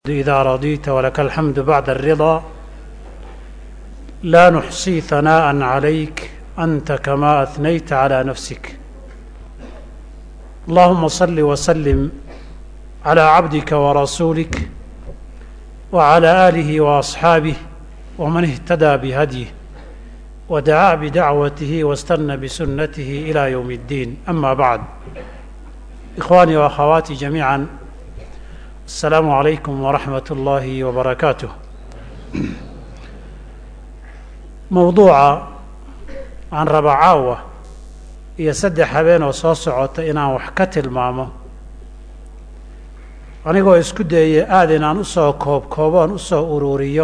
إذا رضيت ولك الحمد بعد الرضا لا نحصي ثناء عليك أنت كما أثنيت على نفسك اللهم صل وسلم على عبدك ورسولك وعلى آله وأصحابه ومن اهتدى بهديه ودعا بدعوته واستنى بسنته إلى يوم الدين أما بعد إخواني وأخواتي جميعا السلام عليكم ورحمة الله وبركاته mowduuca aan raba caawa iyo saddex habeen oo soo socota inaan wax ka tilmaamo anigoo isku dayaya aada inaan usoo koob kooboon usoo ururiyo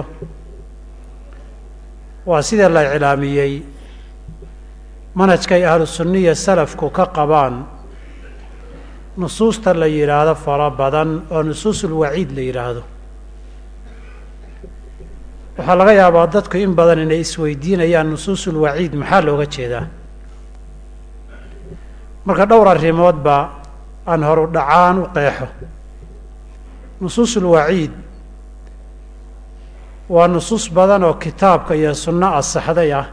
waa sida la iclaamiyey manhajkay ahlu sunniya salafku ka qabaan nusuusta la yidhaahdo fara badan oo nusuusul waciid la yidhaahdo waxaa laga yaabaa dadku in badan inay isweydiinayaan nusuusul waciid maxaa looga jeedaa marka dhowr arrimoodba aan horu dhacaan u qeexo nusuusul waciid waa nusuus badan oo kitaabka iyo sunno asaxday ah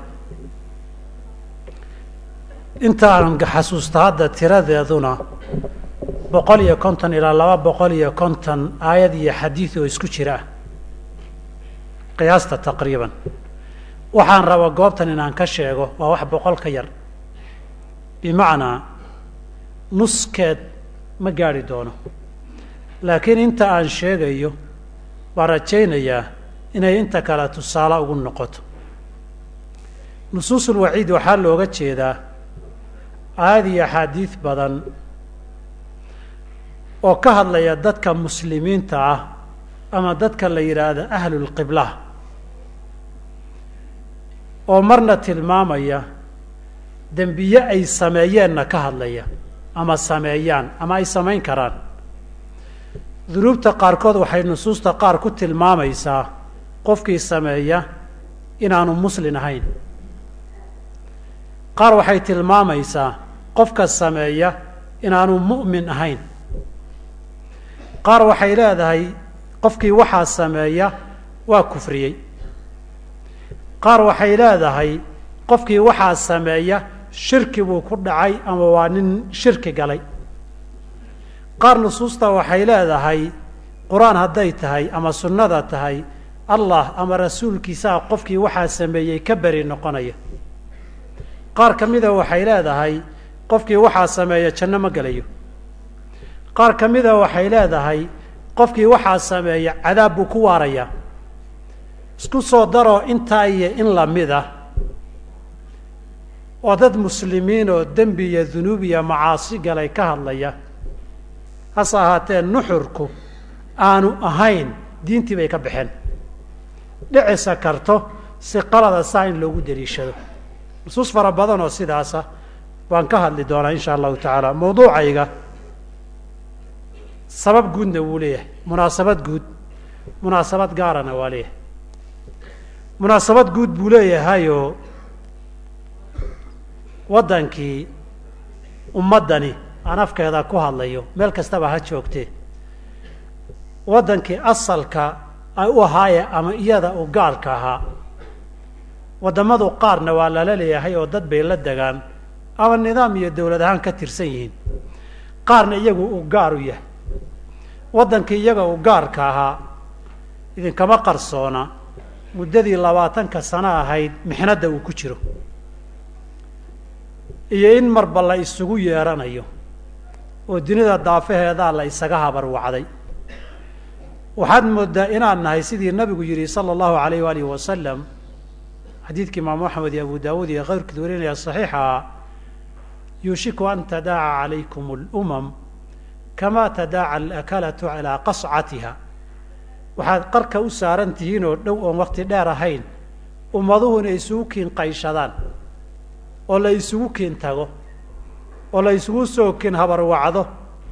inta aan xasuusta hadda tiradeeduna boqol iyo konton ilaa laba boqol iyo konton aayad iyo xadiid oo isku jira ah qiyaasta taqriiban waxaan raba goobtan inaan ka sheego waa wax boqol ka yar bimacnaa nuskeed ma gaadhi doono laakiin inta aan sheegayo baan rajaynayaa inay inta kale tusaale ugu noqoto nusuusul waciid waxaa looga jeedaa aayad iyo axaadiid badan oo ka hadlaya dadka muslimiinta ah ama dadka la yidhaahdo ahlulqibla oo marna tilmaamaya dembiye ay sameeyeenna ka hadlaya ama sameeyaan ama ay samayn karaan dunuubta qaarkood waxay nusuusta qaar ku tilmaamaysaa qofkii sameeya inaanu muslin ahayn qaar waxay tilmaamaysaa qofka sameeya inaanu mu'min ahayn qaar waxay leedahay qofkii waxaa sameeya waa kufriyey qaar waxay leedahay qofkii waxaa sameeya shirki buu ku dhacay ama waa nin shirki galay qaar nusuusta waxay leedahay qur-aan hadday tahay ama sunnada tahay allah ama rasuulkiisaa qofkii waxaa sameeyey ka beri noqonaya qaar ka mida waxay leedahay qofkii waxaa sameeya janno ma gelayo qaar ka mida waxay leedahay qofkii waxaa sameeya cadaab buu ku waarayaa isku soo daroo intaa iyo in lamid ah oo dad muslimiin oo dembi iyo dunuub iyo macaasi galay ka hadlaya hase ahaatee nuxurku aanu ahayn diintii bay ka baxeen dhicisa karto si qalada saa in loogu daliishado nusuus fara badan oo sidaasa waan ka hadli doonaa insha allahu tacaala mawduucayga sabab guudna wuu leeyahay munaasabad guud munaasabad gaarana waa leeyahay munaasabad guud buu leeyahayoo waddankii ummaddani aan afkeeda ku hadlayo meel kastaba ha joogtee waddankii asalka ay u ahaaye ama iyada u gaarka ahaa waddamadu qaarna waa lala leeyahay oo dad bay la degaan ama nidaam iyo dawlad ahaan ka tirsan yihiin qaarna iyagu uu gaar u yahay waddankii iyaga uu gaarka ahaa idinkama qarsoona muddadii labaatanka sano ahayd mixnadda uu ku jiro iyo in marba la isugu yeeranayo oo dunida daafaheedaa la isaga habar wacday waxaad moodaa inaan nahay sidii nabigu yidhi sala allahu alayh waalihi wasalam xadiidka imaamu axmed iyo abu daawuud iyo keyrkood warinaya saxiixa yuushiku an tadaaca calaykum alumam kama tadaaca alakalatu calaa qascatiha waxaad qarka u saaran tihiin oo dhow oon wakti dheer ahayn ummaduhu inay isugu kiin qayshadaan oo la isugu kiin tago oo la isugu soo kiin habarwacdo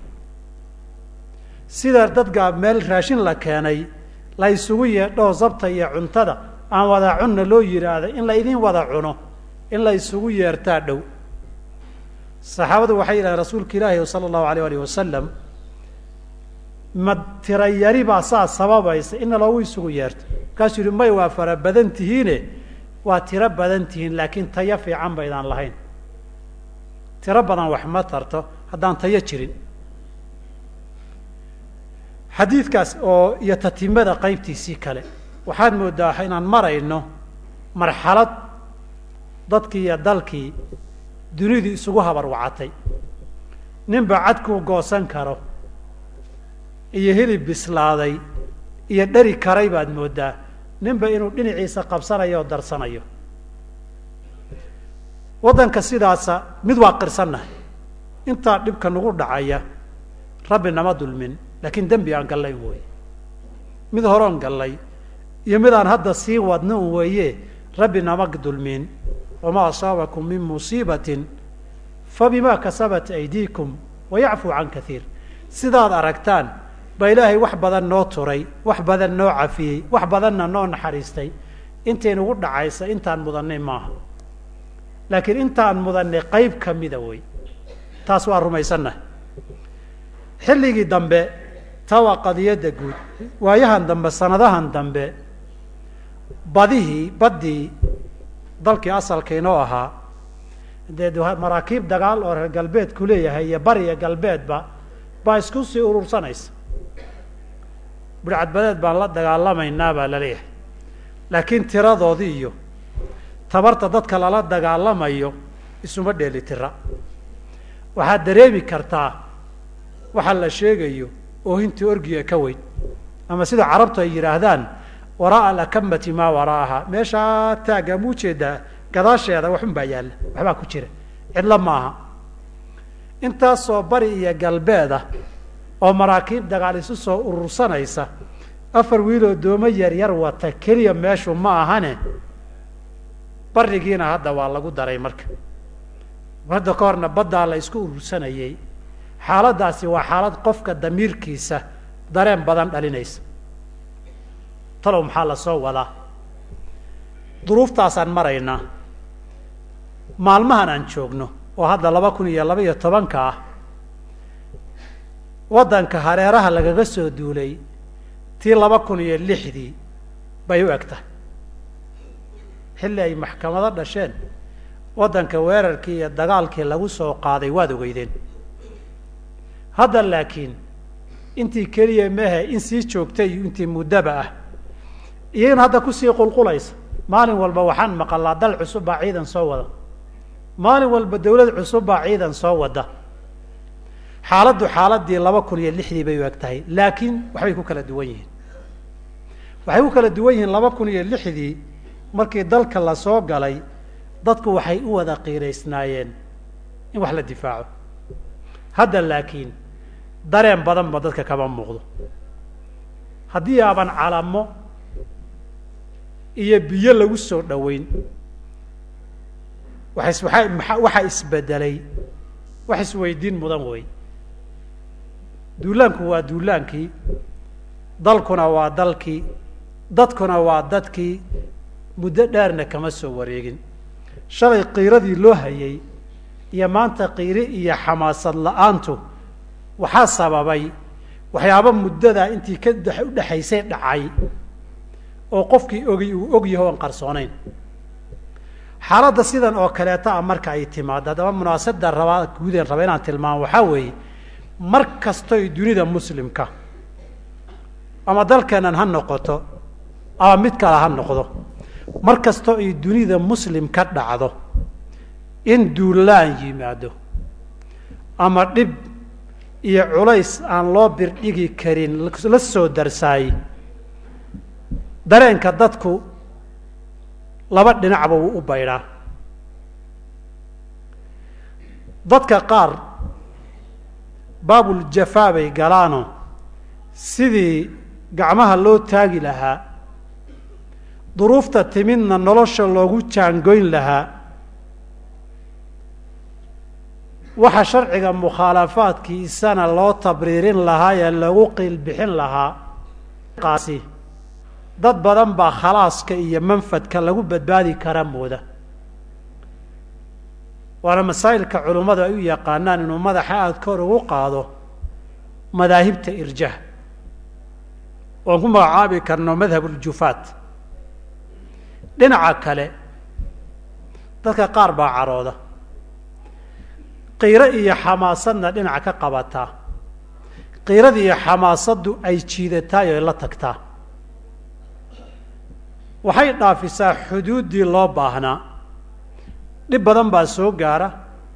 sida dadka meel raashin la keenay la isugu yeedhoo zabta iyo cuntada aan wada cunna loo yidhaahdo in la idin wada cuno in la isugu yeertaa dhow saxaabadu waxay yidhahdeen rasuulka ilaahi sala allahu alayh alih wasalam ma tira yari baa saa sababaysa ina loogu isugu yeerto markaasuu yihi may waa fara badan tihiine waa tiro badan tihiin laakiin tayo fiican baydaan lahayn tiro badan wax ma tarto haddaan tayo jirin xadiidkaas oo iyo tatimada qaybtiisii kale waxaad moodaa inaan marayno marxalad dadkii iyo dalkii dunidii isugu habar wacatay ninba cadkuu goosan karo iyo hilib bislaaday iyo dheri karay baad moodaa ninba inuu dhinaciisa qabsanayo oo darsanayo waddanka sidaasa mid waa qirsannahay intaa dhibka nagu dhacaya rabbi nama dulmin laakiin dembi aan gallay un weeye mid horoon gallay iyo mid aan hadda sii wadno un weeye rabbi nama dulmin wamaa asaabakum min musiibatin fabima kasabat aydiikum wayacfuu can kaiir sidaad aragtaan baa ilaahay wax badan noo turay wax badan noo cafiyey wax badanna noo naxariistay intaynugu dhacaysa intaan mudannay maaha laakiin intaan mudannay qayb ka mida wey taas waa rumaysannahay xilligii dambe taa waa qadiyadda guud waayahan dambe sanadahan dambe badihii baddii dalkii asalka inoo ahaa dee maraakiib dagaal oo reer galbeedku leeyahay iyo bariya galbeedba baa isku sii urursanaysa budhcadbadeed baan la dagaalamaynaa baa la leeyahay laakiin tiradoodii iyo tabarta dadka lala dagaalamayo isuma dheeli tira waxaad dareemi kartaa waxa la sheegayo oohintii orgiga ka weyn ama sida carabtu ay yidhaahdaan waraa'a alakamati maa wara'aha meeshaa taagga ma ujeedaa gadaasheeda waxun baa yaalla waxbaa ku jira cidlo maaha intaasoo bari iyo galbeeda oo maraakiib dagaal isu soo urursanaysa afar wiiloo doomo yar yar wata keliya meeshu ma ahane barigiina hadda waa lagu daray marka hadda ka horna baddaa la isku urursanayay xaaladdaasi waa xaalad qofka damiirkiisa dareen badan dhalinaysa talow maxaa la soo wadaa duruuftaasaan maraynaa maalmahan aan joogno oo hadda laba kun iyo laba iyo tobanka ah waddanka hareeraha lagaga soo duulay tii laba kun iyo lixdii bay u eg tahay xilli ay maxkamado dhasheen waddanka weerarkii iyo dagaalkii lagu soo qaaday waad ogeydeen hadda laakiin intii keliya mehe in sii joogtay iyo intii muddaba ah iyagana hadda kusii qulqulaysa maalin walba waxaan maqalaa dal cusub baa ciidan soo wada maalin walba dawlad cusub baa ciidan soo wada xaaladdu xaaladii laba kun iyo lixdii bay u eg tahay laakiin waxbay ku kala duwan yihiin waxay ku kala duwan yihiin laba kun iyo lixdii markii dalka la soo galay dadku waxay u wada qiiraysnaayeen in wax la difaaco hadda laakiin dareen badan ba dadka kama muuqdo haddii aaban calamo iyo biyo lagu soo dhoweyn waxas waaa maa waxaa isbedelay wax isweydiin mudan wey duulaanku waa duulaankii dalkuna waa dalkii dadkuna waa dadkii muddo dheerna kama soo wareegin shalay qiiradii loo hayay iyo maanta qiiri iyo xamaasad la-aantu waxaa sababay waxyaaba muddadaa intii ka udhexaysay dhacay oo qofkii ogi uu og yaho oon qarsoonayn xaaladda sidan oo kaleeta a marka ay timaado haddaba munaasabda rabaa guudeen raba inaan tilmaamo waxaa weeye mar kastoy dunida muslimka ama dalkeennan ha noqoto ama mid kale ha noqdo mar kastoo ay dunida muslim ka dhacdo in duulaan yimaado ama dhib iyo culays aan loo birdhigi karin la soo darsaayey dareenka dadku laba dhinacba wuu u baydhaa dadka qaar baabuljafaa bay galaano sidii gacmaha loo taagi lahaa duruufta timidna nolosha loogu jaangoyn lahaa waxa sharciga mukhaalafaadkiisana loo tabriirin lahaa ee lagu qiilbixin lahaa qaasi dad badan baa khalaaska iyo manfadka lagu badbaadi kara mooda waana masaa'ilka culummadu ay u yaqaanaan inuu madaxa aada kor ugu qaado madaahibta irjah oon ku magacaabi karno madhab uljufaat dhinaca kale dadka qaar baa carooda qiiro iyo xamaasadna dhinaca ka qabataa qiirada iyo xamaasaddu ay jiidataa o ay la tagtaa waxay dhaafisaa xuduuddii loo baahnaa dhib badan baa soo gaara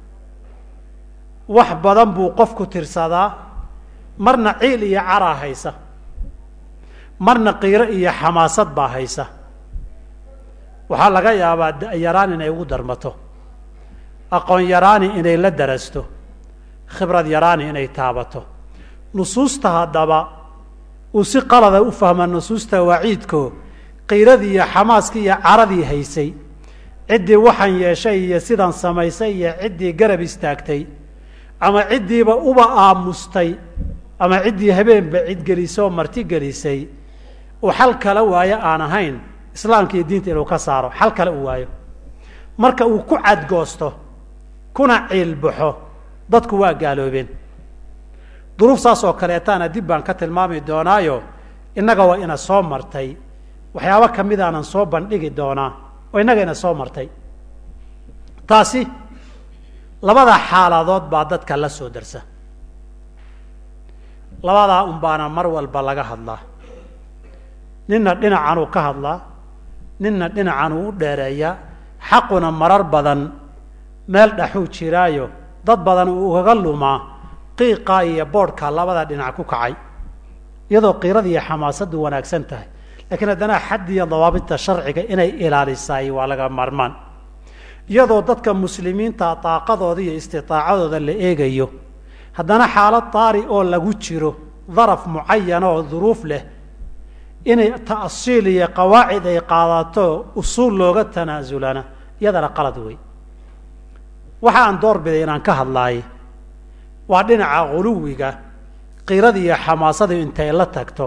wax badan buu qofku tirsadaa marna ciil iyo caraa haysa marna qiiro iyo xamaasad baa haysa waxaa laga yaabaa yaraan inay ugu darmato aqoon yaraani inay la darasto khibrad yaraani inay taabato nusuusta haddaba uu si qalada u fahma nusuusta waciidko qiiradii iyo xamaaskii iyo caradii haysay ciddii waxaan yeeshay iyo sidan samaysay iyo ciddii garab istaagtay ama ciddiiba uba aamustay ama ciddii habeenba cidgelisoo marti gelisay uu xal kala waayo aan ahayn islaamka iyo diinta inuu ka saaro xal kale uu waayo marka uu ku cadgoosto kuna ciilbaxo dadku waa gaaloobeen duruuf saas oo kaleetaana dib baan ka tilmaami doonaayo innaga waa ina soo martay waxyaabo kamidaanan soo bandhigi doonaa oo innaga ina soo martay taasi labada xaaladood baa dadka la soo darsa labadaa un baana mar walba laga hadlaa ninna dhinacanuu ka hadlaa ninna dhinacanuu u dheereeyaa xaquna marar badan meel dhaxuu jiraayo dad badan uu ugaga lumaa qiiqaa iyo boodhkaa labada dhinac ku kacay iyadoo qiirada iyo xamaasaddu wanaagsan tahay laakiin haddana xad iyo dawaabidta sharciga inay ilaalisaay waa laga maarmaan iyadoo dadka muslimiinta daaqadooda iyo istiaacadooda la eegayo haddana xaalad daari oo lagu jiro daraf mucayana oo duruuf leh inay ta'siil iyo qawaacid ay qaadato usuul looga tanaasulana iyadana qalad wey waxa aan door biday inaan ka hadlaaye waa dhinaca guluwiga qiirada iyo xamaasada intay la tagto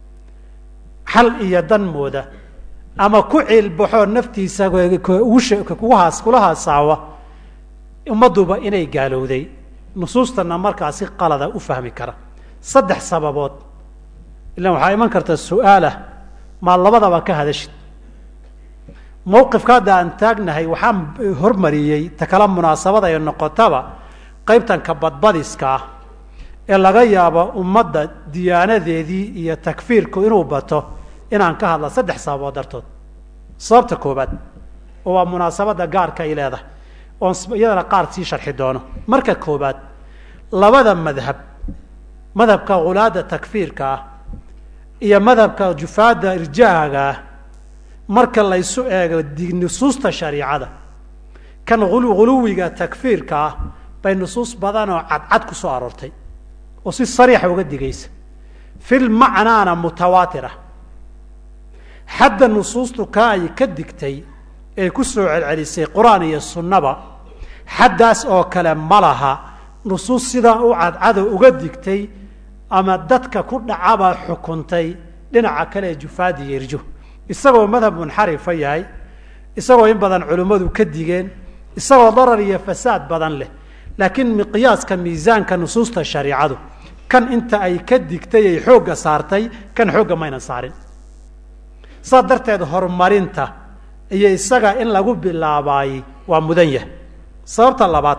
xal iyo dan mooda ama ku ciilbaxoo naftiisa kuguhaas kula haasaawa ummadduba inay gaalowday nusuustana markaa si qalada u fahmi kara saddex sababood ilaan waxaa iman karta su-aalah maa labadaba ka hadashid mawqifka hadda aan taagnahay waxaan hormariyey ta kala munaasabada ay noqotaba qaybtanka badbadiska ah ee laga yaabo ummadda diyaanadeedii iyo takfiirku inuu bato inaan ka hadla saddex sababood dartood sababta koobaad oo waa munaasabadda gaarka ay leedahay oon iyadana qaar sii sharxi doono marka koobaad labada madhab madhabka khulaada takfiirka ah iyo madhabka jufaada irjaaga ah marka laysu eego nusuusta shariicada kan huluwiga takfiirka ah bay nusuus badan oo cadcad ku soo aroortay oo si sariixa uga digaysa fil macnaana mutawaatir ah xadda nusuustu ka ay ka digtay ee ku soo celcelisay qur-aan iyo sunnaba xaddaas oo kale ma laha nusuus sidaa u cadcado uga digtay ama dadka ku dhacaba xukuntay dhinaca kale ee jufaadi iyo irjo isagoo madhab munxarifa yahay isagoo in badan culimmadu ka digeen isagoo darar iyo fasaad badan leh laakiin miqyaaska miisaanka nusuusta shariicadu kan inta ay ka digtay ay xoogga saartay kan xoogga maynan saarin saas darteed horumarinta iyo isaga in lagu bilaabaayey waa mudan yahay sababta labaad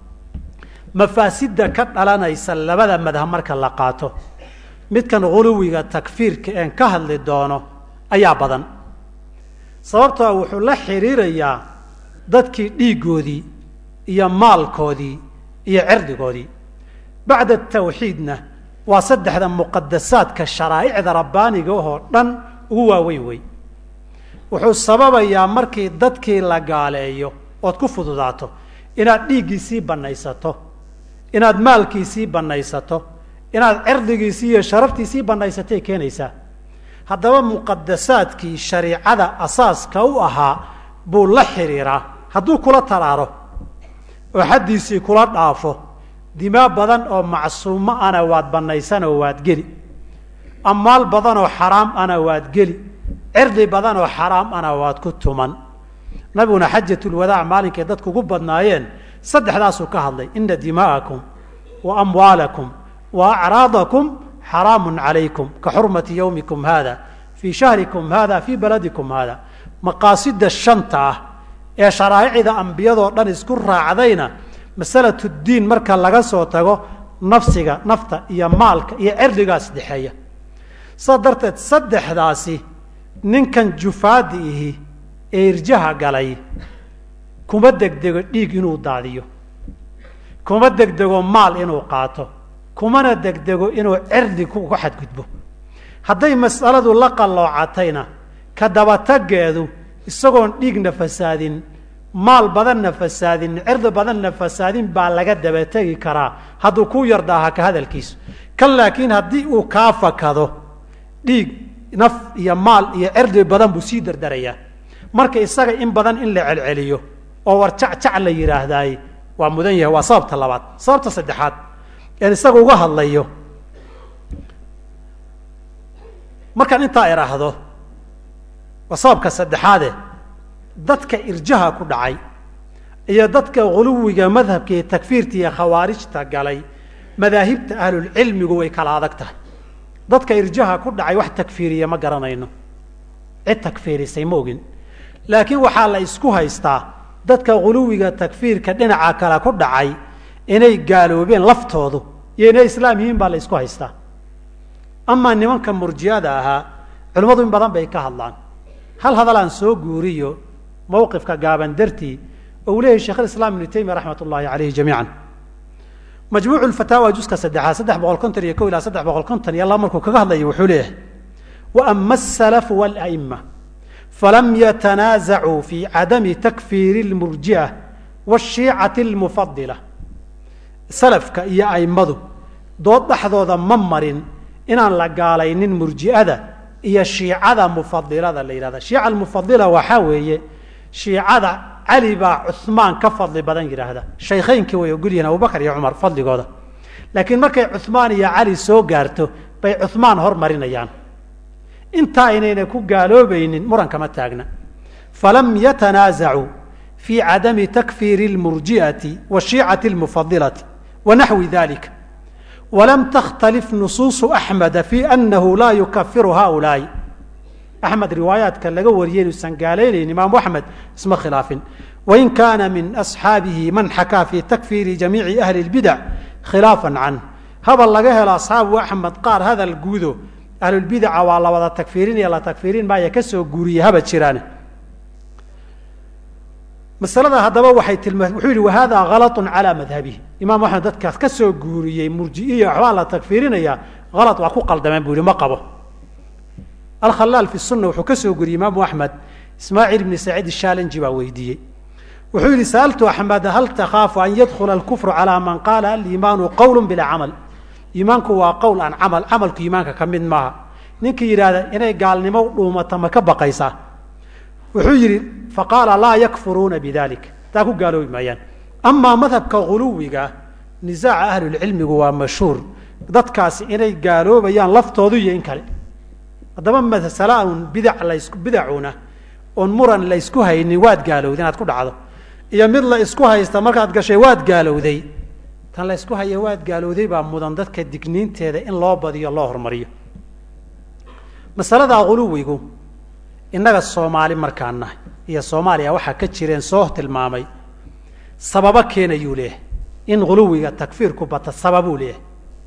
mafaasidda ka dhalanaysa labada madhab marka la qaato midkan huluwiga takfiirka een ka hadli doono ayaa badan sababtoo wuxuu la xidhiirayaa dadkii dhiiggoodii iyo maalkoodii iyo cirdigoodii bacda tawxiidna waa saddexda muqadasaadka sharaa'icda rabbaaniga oo dhan ugu waaweyn wey wuxuu sababayaa markii dadkii la gaaleeyo ood ku fududaato inaad dhiiggiisii bannaysato inaad maalkiisii bannaysato inaad cirdigiisii iyo sharaftiisii bannaysatay keenaysaa haddaba muqadasaadkii shariicada asaaska u ahaa buu la xidhiiraa hadduu kula taraaro oo xaddiisii kula dhaafo dimaa badan oo macsuumo ana waad bannaysanoo waad geli ammaal badan oo xaraam ana waad geli cirdi badan oo xaraam ana waad ku tuman nabiguna xajatulwadaac maalinkay dadku ugu badnaayeen saddexdaasuu ka hadlay ina dimaa'akum wa amwaalakum wa acraadakum xaraamun calaykum ka xurmati yowmikum hada fii shahrikum hada fii baladikum hada maqaasida shanta ah ee sharaa'icda ambiyadoo dhan isku raacdayna masalatu diin marka laga soo tago nafsiga nafta iyo maalka iyo cirdigaas dhexeeya saa darteed saddexdaasi ninkan jufaadi ihi ee irjaha galay kuma degdego dhiig inuu daadiyo kuma degdego maal inuu qaato kumana degdego inuu cirdi ku xadgudbo hadday mas'aladu la qalloocatayna ka dabatageedu isagoon dhiigna fasaadin maal badanna fasaadin cirdi badanna fasaadin baa laga dabategi karaa hadduu ku yardaaha ka hadalkiisu kan laakiin haddii uu kaa fakado dhiig naf iyo maal iyo cirdi badan buu sii dardarayaa marka isaga in badan in la celceliyo oo war jacjac la yidhaahdaay waa mudan yahay waa sababta labaad sababta saddexaad een isaga uga hadlayo markaan intaa idhaahdo waa sababka saddexaade dadka irjaha ku dhacay iyo dadka guluwiga madhabka iyo takfiirta iyo khawaarijta galay madaahibta ahlulcilmigu way kala adag tahay dadka irjaha ku dhacay wax takfiiriya ma garanayno cid takfiirisay ma ogin laakiin waxaa la isku haystaa dadka guluwiga takfiirka dhinaca kale ku dhacay inay gaaloobeen laftoodu iyo inay islaam yihiin baa la isku haystaa amaa nimanka murjiyada ahaa culimmadu in badan bay ka hadlaan hal hadal aan soo guuriyo mawqifka gaaban dartii oo uu leeyahy shekh islaam ibnu taymiya raxmat ullahi caleyhi jamiican majmuucu lfataawa juska saddexaad saddex boqol konton iyo ko ilaa saddex boqol konton iyo laba markuu kaga hadlayo wuxuu leeyahay wa ama asalafu walaima falam yatanaasacuu fi cadami takfiiri اlmurji'a waashiicati اlmufadila salafka iyo aimadu dood dhexdooda ma marin inaan la gaalaynin murji'ada iyo shiicada mufadilada la yidhahda shiica almufadila waxaa weeye shiicada cali baa cuhmaan ka fadli badan yidhaahda shaykhaynkii way ogol yihiin abubakar iyo cumar fadligooda laakiin markay cuhmaan iyo cali soo gaarto bay cuhmaan hormarinayaan intaa aynayna ku gaaloobaynin murankama taagna falam yatanaasacuu fi cadami takfiiri اlmurji'ati washiicati اlmufadilati wanaxwi dalika walam takhtalif nusuusu axmeda fi anahu laa yukafiru haulaai axmed riwaayaadka laga wariyay inuusan gaalaynaynin imaamu axmed isma khilaafin wain kaana min asxaabihi man xakaa fi takfiiri jamiici ahli اlbidac khilaafan canh habal laga helo asxaabu axmed qaar hadal guudo ahlulbidaca waa la wada takfiirinaya la takfiirin maaya ka soo guuriye haba jiraane masalada haddaba waxay tilmaa wuxuu yihi wahada halatu calaa madhabihi imaam axmed dadkaas ka soo guuriyey murji'iya waxbaa la takfiirinaya halad waa ku qaldameen buu yihi ma qabo alkhalaal fi sunna wuxuu ka soo guuriyey imaamu axmed ismaaciil ibni saciid ishaalanji baa weydiiyey wuxuu yihi sa'altu axmed hal takhaafu an yadkhula alkufru calaa man qaala aliimaanu qowl bilaa camal iimaanku waa qowl aan camal camalku iimaanka ka mid maaha ninkii yidhaahda inay gaalnimo dhuumata ma ka baqaysaa wuxuu yidhi faqaala laa yakfuruuna bidalik taa ku gaaloobi maayaan amaa madhabka guluwiga nisaaca ahlulcilmigu waa mashhuur dadkaasi inay gaaloobayaan laftoodu iyo in kale haddaba masala un bidac lasku bidacuna oon muran la ysku haynin waad gaalowday inaad ku dhacdo iyo mid la isku haysta markaad gashay waad gaalowday tan la ysku haya waad gaalowday baa mudan dadka digniinteeda in loo badiyo loo hormariyo masalada guluwigu innaga soomaali markaan nahay iyo soomaaliya waxaa ka jireen soo tilmaamay sababo keenayuu leeyahay in guluwiga takfiirku bata sababuu leeyahay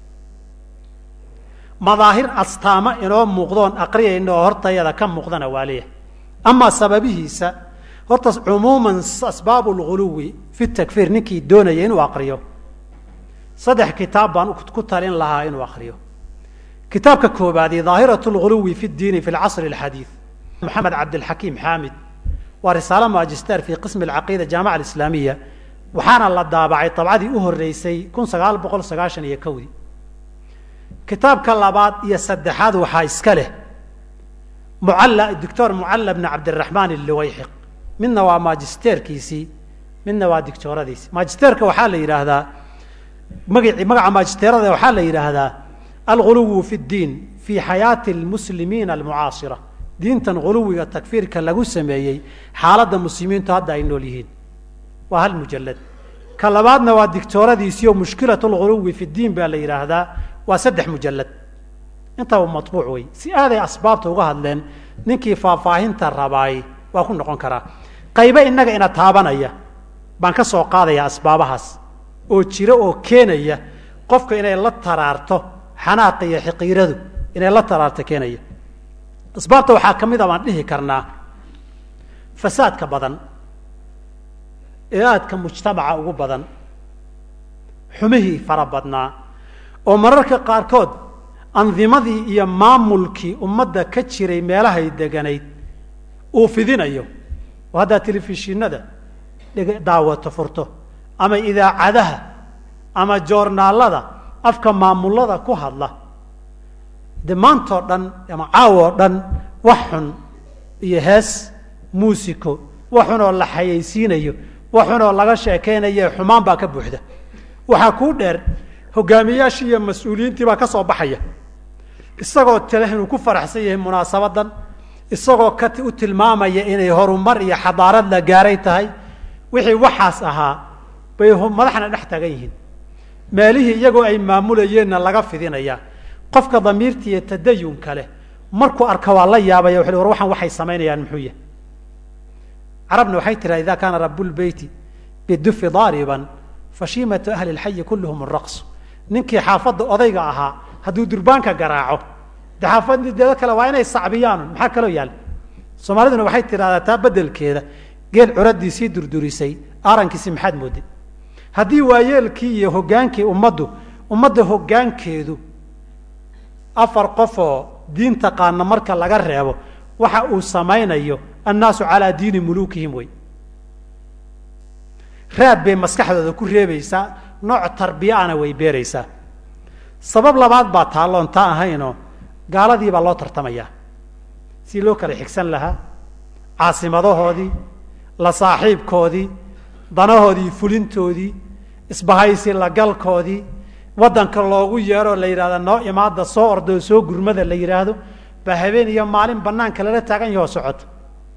madaahir astaamo inoo muuqdoon aqriyayna oo hortayada ka muuqdana waa leeyahay amaa sababihiisa horta cumuuman asbaabu lguluwi fi takfiir ninkii doonaya inuu aqriyo saddex kitaab baan ku talin lahaa inuu akriyo kitaabka koobaadi daahiraة اlguluwi fi اdiini fi اlcasr اlxadiiث moxamed cabdilxakiim xaamid waa risaalo magister fi qismi اlcaqiida jaamaca alislaamiya waxaana la daabacay dabcadii u horeysay kun sagaal boqol sagaashan iyo kowdii kitaabka labaad iyo saddexaad waxaa iska leh mucalla doctor mucalla bn cabdiraxmaan illiwayxiq midna waa magisterkiisii midna waa dictooradiisii magisterka waxaa la yidhaahdaa magaci magaca magisterada waxaa la yidhaahdaa alguluwu fi اddiin fi xayaati اlmuslimiina almucaasira diintan guluwiga takfiirka lagu sameeyey xaaladda muslimiintu hadda ay nool yihiin waa hal mujalad ka labaadna waa dictooradiisii oo mushkilat lguluwi fi ddiin baa la yidhaahdaa waa saddex mujalad intaba matbuuc wey si aaday asbaabta uga hadleen ninkii faahfaahinta rabaay waa ku noqon karaa qaybe innaga ina taabanaya baan ka soo qaadaya asbaabahaas oo jira oo keenaya qofka inay la taraarto xanaaqa iyo xiqiiradu inay la taraarto keenaya asbaabta waxaa ka mid a baan dhihi karnaa fasaadka badan ee aadka mujtamaca ugu badan xumihii fara badnaa oo mararka qaarkood andimadii iyo maamulkii ummadda ka jiray meelahay deganayd uu fidinayo oo haddaad telefishinada dheg daawato furto ama idaacadaha ama joornaalada afka maamulada ku hadla de maantoo dhan ama caawoo dhan wax xun iyo hees muusico wax xun oo la xayaysiinayo wax xun oo laga sheekeynayo xumaan baa ka buuxda waxaa kuu dheer hogaamiyaashii iyo mas-uuliyiintii baa ka soo baxaya isagoo tale inuu ku faraxsan yahay munaasabadan isagoo ka u tilmaamaya inay horumar iyo xadaarad la gaaray tahay wixii waxaas ahaa bay madaxna dhex taagan yihiin meelihii iyagoo ay maamulayeenna laga fidinayaa qofka damiirta iyo tadayunka leh markuu arka waa la yaabaya wuxu war waxaan waxay samaynayaan muxuu yahay carabna waxay tiraa ida kaana rabulbeyti bidufi daariban fashiimatu ahli lxayi kulluhum raqsu ninkii xaafadda odayga ahaa hadduu durbaanka garaaco de xaafaddeeda kale waa inay sacbiyaan maxaa kaloo yaal soomaaliduna waxay tidhahdaa taa bedelkeeda geel curadiisii durdurisay aarankiisi maxaad mooday haddii waayeelkii iyo hogaankii ummaddu ummadda hoggaankeedu afar qofoo diin taqaana marka laga reebo waxa uu samaynayo annaasu calaa diini muluukihim wey raad bay maskaxdooda ku reebaysaa nooc tarbiyaana way beeraysaa sabab labaad baa taalloon taa ahaynoo gaaladii baa loo tartamayaa si loo kala xigsan lahaa caasimadahoodii la saaxiibkoodii danahoodii fulintoodii isbahaysi lagalkoodii waddanka loogu yeeroo la yidhahda noo imaada soo ordoo soo gurmada la yidhaahdo baa habeen iyo maalin banaanka lala taagan yahoo socoto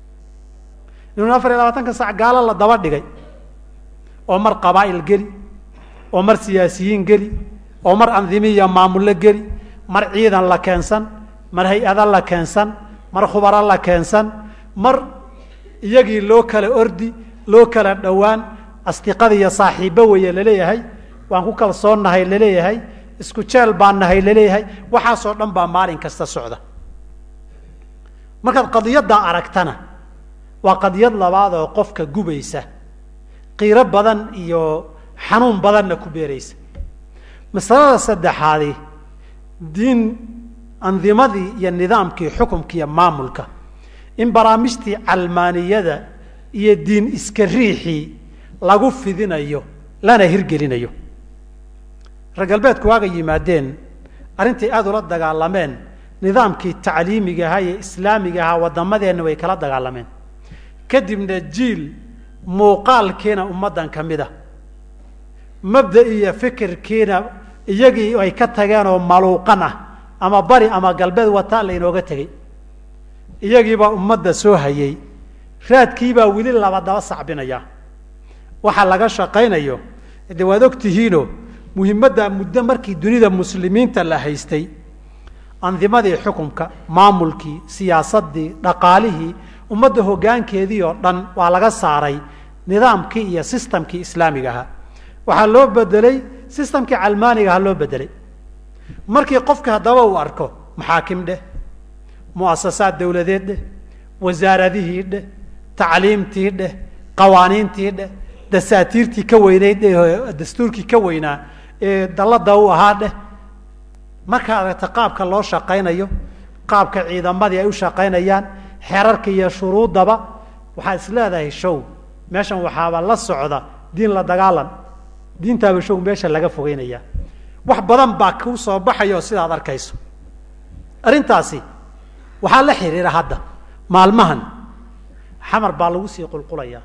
inuu afar iyo labaatanka sac gaalo la daba dhigay oo mar qabaa'il geli oo mar siyaasiyiin geli oo mar andimi iyo maamullo geli mar ciidan la keensan mar hay-ada la keensan mar khubaro la keensan mar iyagii loo kala ordi loo kala dhowaan asdiqada iyo saaxiibbo weeye laleeyahay waan ku kalsoonnahay laleeyahay isku jeel baan nahay laleeyahay waxaasoo dhan baa maalin kasta socda markaad qadiyaddaa aragtana waa qadiyad labaad oo qofka gubaysa qiiro badan iyo xanuun badanna ku beeraysa masalada saddexaadi diin andimadii iyo nidaamkii xukumka iyo maamulka in barnaamijtii calmaaniyada iyo diin iska riixii lagu fidinayo lana hirgelinayo reer galbeedku waaga yimaadeen arrintai aada ula dagaalameen nidaamkii tacliimiga ahaa iyo islaamiga ahaa waddamadeenna way kala dagaalameen kadibna jiil muuqaalkiina ummaddan ka mid a mabda iyo fikirkiina iyagii ay ka tageen oo maluuqan ah ama bari ama galbeed wataa laynooga tegey iyagiibaa ummadda soo hayay raadkiibaa weli laba daba sacbinaya waxaa laga shaqaynayo de waad og tihiino muhimadda muddo markii dunida muslimiinta la haystay andimadii xukumka maamulkii siyaasaddii dhaqaalihii ummadda hoggaankeedii oo dhan waa laga saaray nidaamkii iyo sistamkii islaamiga ahaa waxaa loo bedelay sistamkii calmaaniga ahaa loo bedelay markii qofka haddaba uu arko maxaakim dheh mu'asasaad dawladeed dheh wasaaradihii dheh tacliimtii dheh qawaaniintii dheh dasaatiirtii ka weynayd ee dastuurkii ka weynaa ee dallada u ahaa dheh markaa aragta qaabka loo shaqaynayo qaabka ciidamadii ay u shaqaynayaan xerarka iyo shuruuddaba waxaad is leedahay show meeshan waxaaba la socda diin la dagaalan diintaaba show meesha laga fogeynaya wax badan baa kuu soo baxaya oo sidaad arkayso arrintaasi waxaa la xiriira hadda maalmahan xamar baa lagu sii qulqulayaa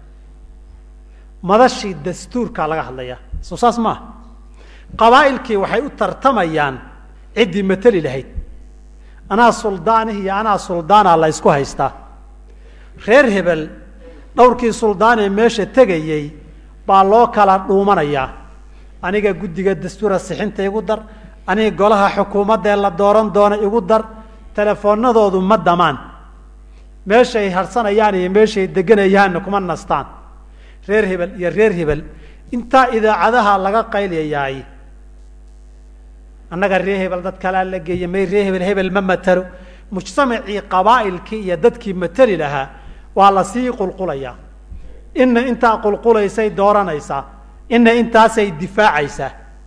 madashii dastuurkaa laga hadlayaa soo saas maaha qabaa'ilkii waxay u tartamayaan ciddii mateli lahayd anaa suldaanihi iyo anaa suldaana la ysku haystaa reer hebel dhowrkii suldaanee meesha tegayey baa loo kala dhuumanayaa aniga guddiga dastuura sixinta igu dar aniga golaha xukuumaddee la dooran doona igu dar telefoonadoodu ma damaan meeshay harsanayaan iyo meeshay deganayaanna kuma nastaan reer hebel iyo reer hebel intaa idaacadaha laga qayliyayaay annaga reer hebel dad kalaa la geeya may reer hebel hebel ma matalo mujtamacii qabaa'ilkii iyo dadkii mateli lahaa waa la sii qulqulayaa inna intaa qulqulaysay dooranaysaa inna intaasay difaacaysaa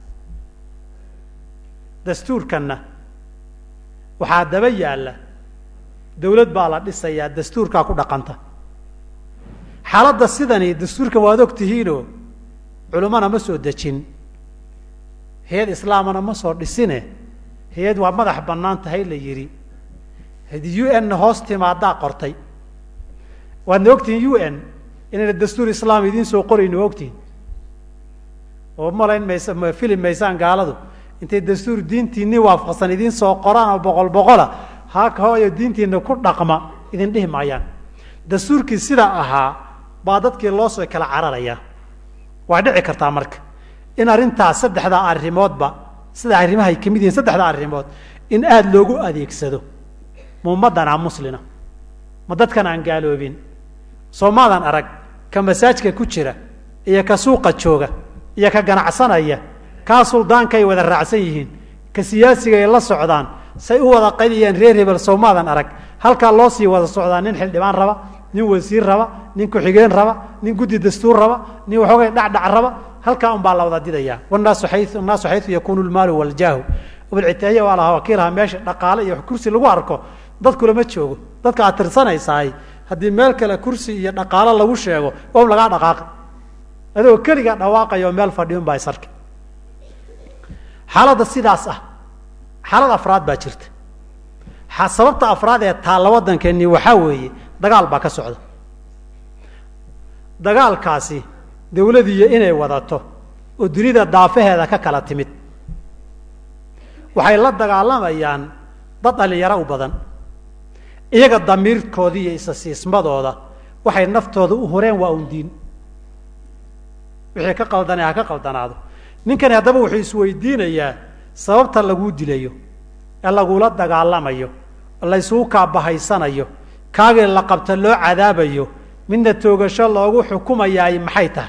dastuurkanna waxaa daba yaalla dawlad baa la dhisayaa dastuurkaa ku dhaqanta xaaladda sidani dastuurkan waad og tihiinoo culimmana ma soo dejin hay-ad islaamana ma soo dhisine hay-ad waa madax bannaan tahay la yidhi hadi u n na hoos timaadaa qortay waadna ogtihiin u n inayna dastuur islaam idiin soo qorayno waa ogtihiin oo malayn maysa ma fili maysaan gaaladu intay dastuur diintiinii waafaqsan idiin soo qoraan oo boqol boqola haaka hooyo diintiina ku dhaqma idin dhihi maayaan dastuurkii sidaa ahaa baa dadkii loo soo kala cararayaa waa dhici kartaa marka in arrintaas saddexdaa arrimoodba sida arrimahay kamid yihiin saddexdaa arrimood in aada loogu adeegsado ma ummaddanaa muslina ma dadkan aan gaaloobin soomaadan arag ka masaajka ku jira iyo ka suuqa jooga iyo ka ganacsanaya kaa suldaankay wada raacsan yihiin ka siyaasiga ay la socdaan say u wada qaydayaan reer hebel soomaadan arag halkaa loo sii wada socdaa nin xildhibaan raba nin wasiir raba nin ku-xigeen raba nin guddi dastuur raba nin waxoogay dhacdhac raba halkaa un baa la wada didaya wanaasu xayu annaasu xayu yakunu lmaalu waljaahu bilcitaahiya waa lahaa wakiilaha meesha dhaqaale iyo kursi lagu arko dadkulama joogo dadka aad tirsanaysaay haddii meel kale kursi iyo dhaqaalo lagu sheego om lagaa dhaqaaqi adigoo keligaa dhawaaqayo meel fadhiun baa isarki xaaladda sidaas ah xaalad afraad baa jirta sababta afraad ee taalla waddankeeni waxaa weeye dagaal baa ka socda dagaalkaasi dawladiiyo inay wadato oo dunida daafaheeda ka kala timid waxay la dagaalamayaan dad dhalinyaro u badan iyaga damiirkooda iyo isasiismadooda waxay naftooda u horeen waa un diin wixii ka qaldanay ha ka qaldanaado ninkani haddaba wuxuu isweydiinayaa sababta laguu dilayo ee lagula dagaalamayo laysugu kaabahaysanayo kaagii la qabta loo cadaabayo midna toogasho loogu xukumayaay maxay tahay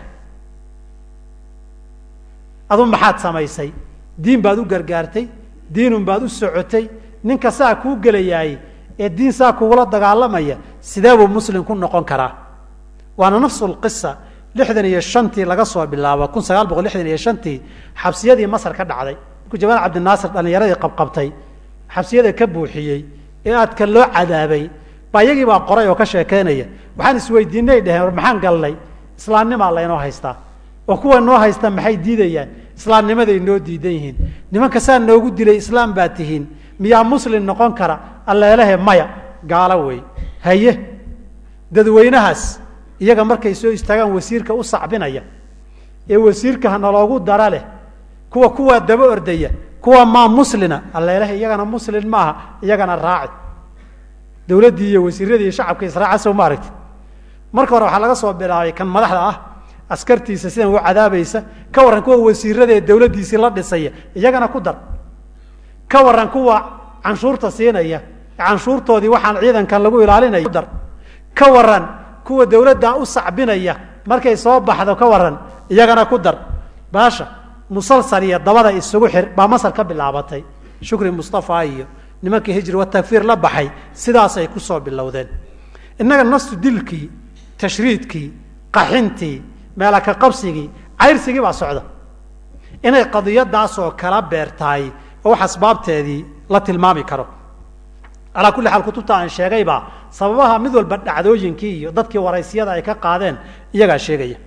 adu maxaad samaysay diin baad u gargaartay diinun baad u socotay ninka saa kuu gelayaay ee diin saa kugula dagaalamaya sidee buu muslim ku noqon karaa waana nafsu lqisa lixdan iyo shantii laga soo bilaabo kun sagaal boqol lixdan iyo shantii xabsiyadii masar ka dhacday markuu jamaal cabdinaasir dhallinyaradii qabqabtay xabsiyada ka buuxiyey ee aadka loo cadaabay baa iyagii baa qoray oo ka sheekeynaya waxaan isweydiinay dheheen war maxaan galnay islaamnimaa laynoo haystaa oo kuwa noo haysta maxay diidayaan islaamnimaday noo diidan yihiin nimanka saa noogu dilay islaam baa tihiin miyaa muslim noqon kara alleelehe maya gaalo wey haye dadweynahaas iyaga markay soo istaagaan wasiirka u sacbinaya ee wasiirka naloogu dara leh kuwa kuwaa daba ordaya kuwa maa muslina alleelehe iyagana muslim maaha iyagana raaci dawladdii iyo wasiiradii iyo shacabka israaca sow ma aragti marka hore waxaa laga soo bilaabay kan madaxda ah askartiisa sidan u cadaabaysa ka warran kuwa wasiirada ee dawladdiisii la dhisaya iyagana ku dar ka warran kuwa canshuurta siinaya canshuurtoodii waxaan ciidankan lagu ilaalinayo dar ka warran kuwa dawladda u sacbinaya markay soo baxdo ka warran iyagana ku dar baasha musalsal iyo dabada isugu xir baa masar ka bilaabatay shukri mustafa iyo nimankii hijri watakfiir la baxay sidaasay ku soo bilowdeen innaga nastu dilkii tashriidkii qaxintii meelaka qabsigii cayrsigii baa socda inay qadiyadaasoo kala beertahay oo wax asbaabteedii la tilmaami karo alaa kulli xaal kutubta aan sheegaybaa sababaha mid walba dhacdooyinkii iyo dadkii waraysyada ay ka qaadeen iyagaa sheegaya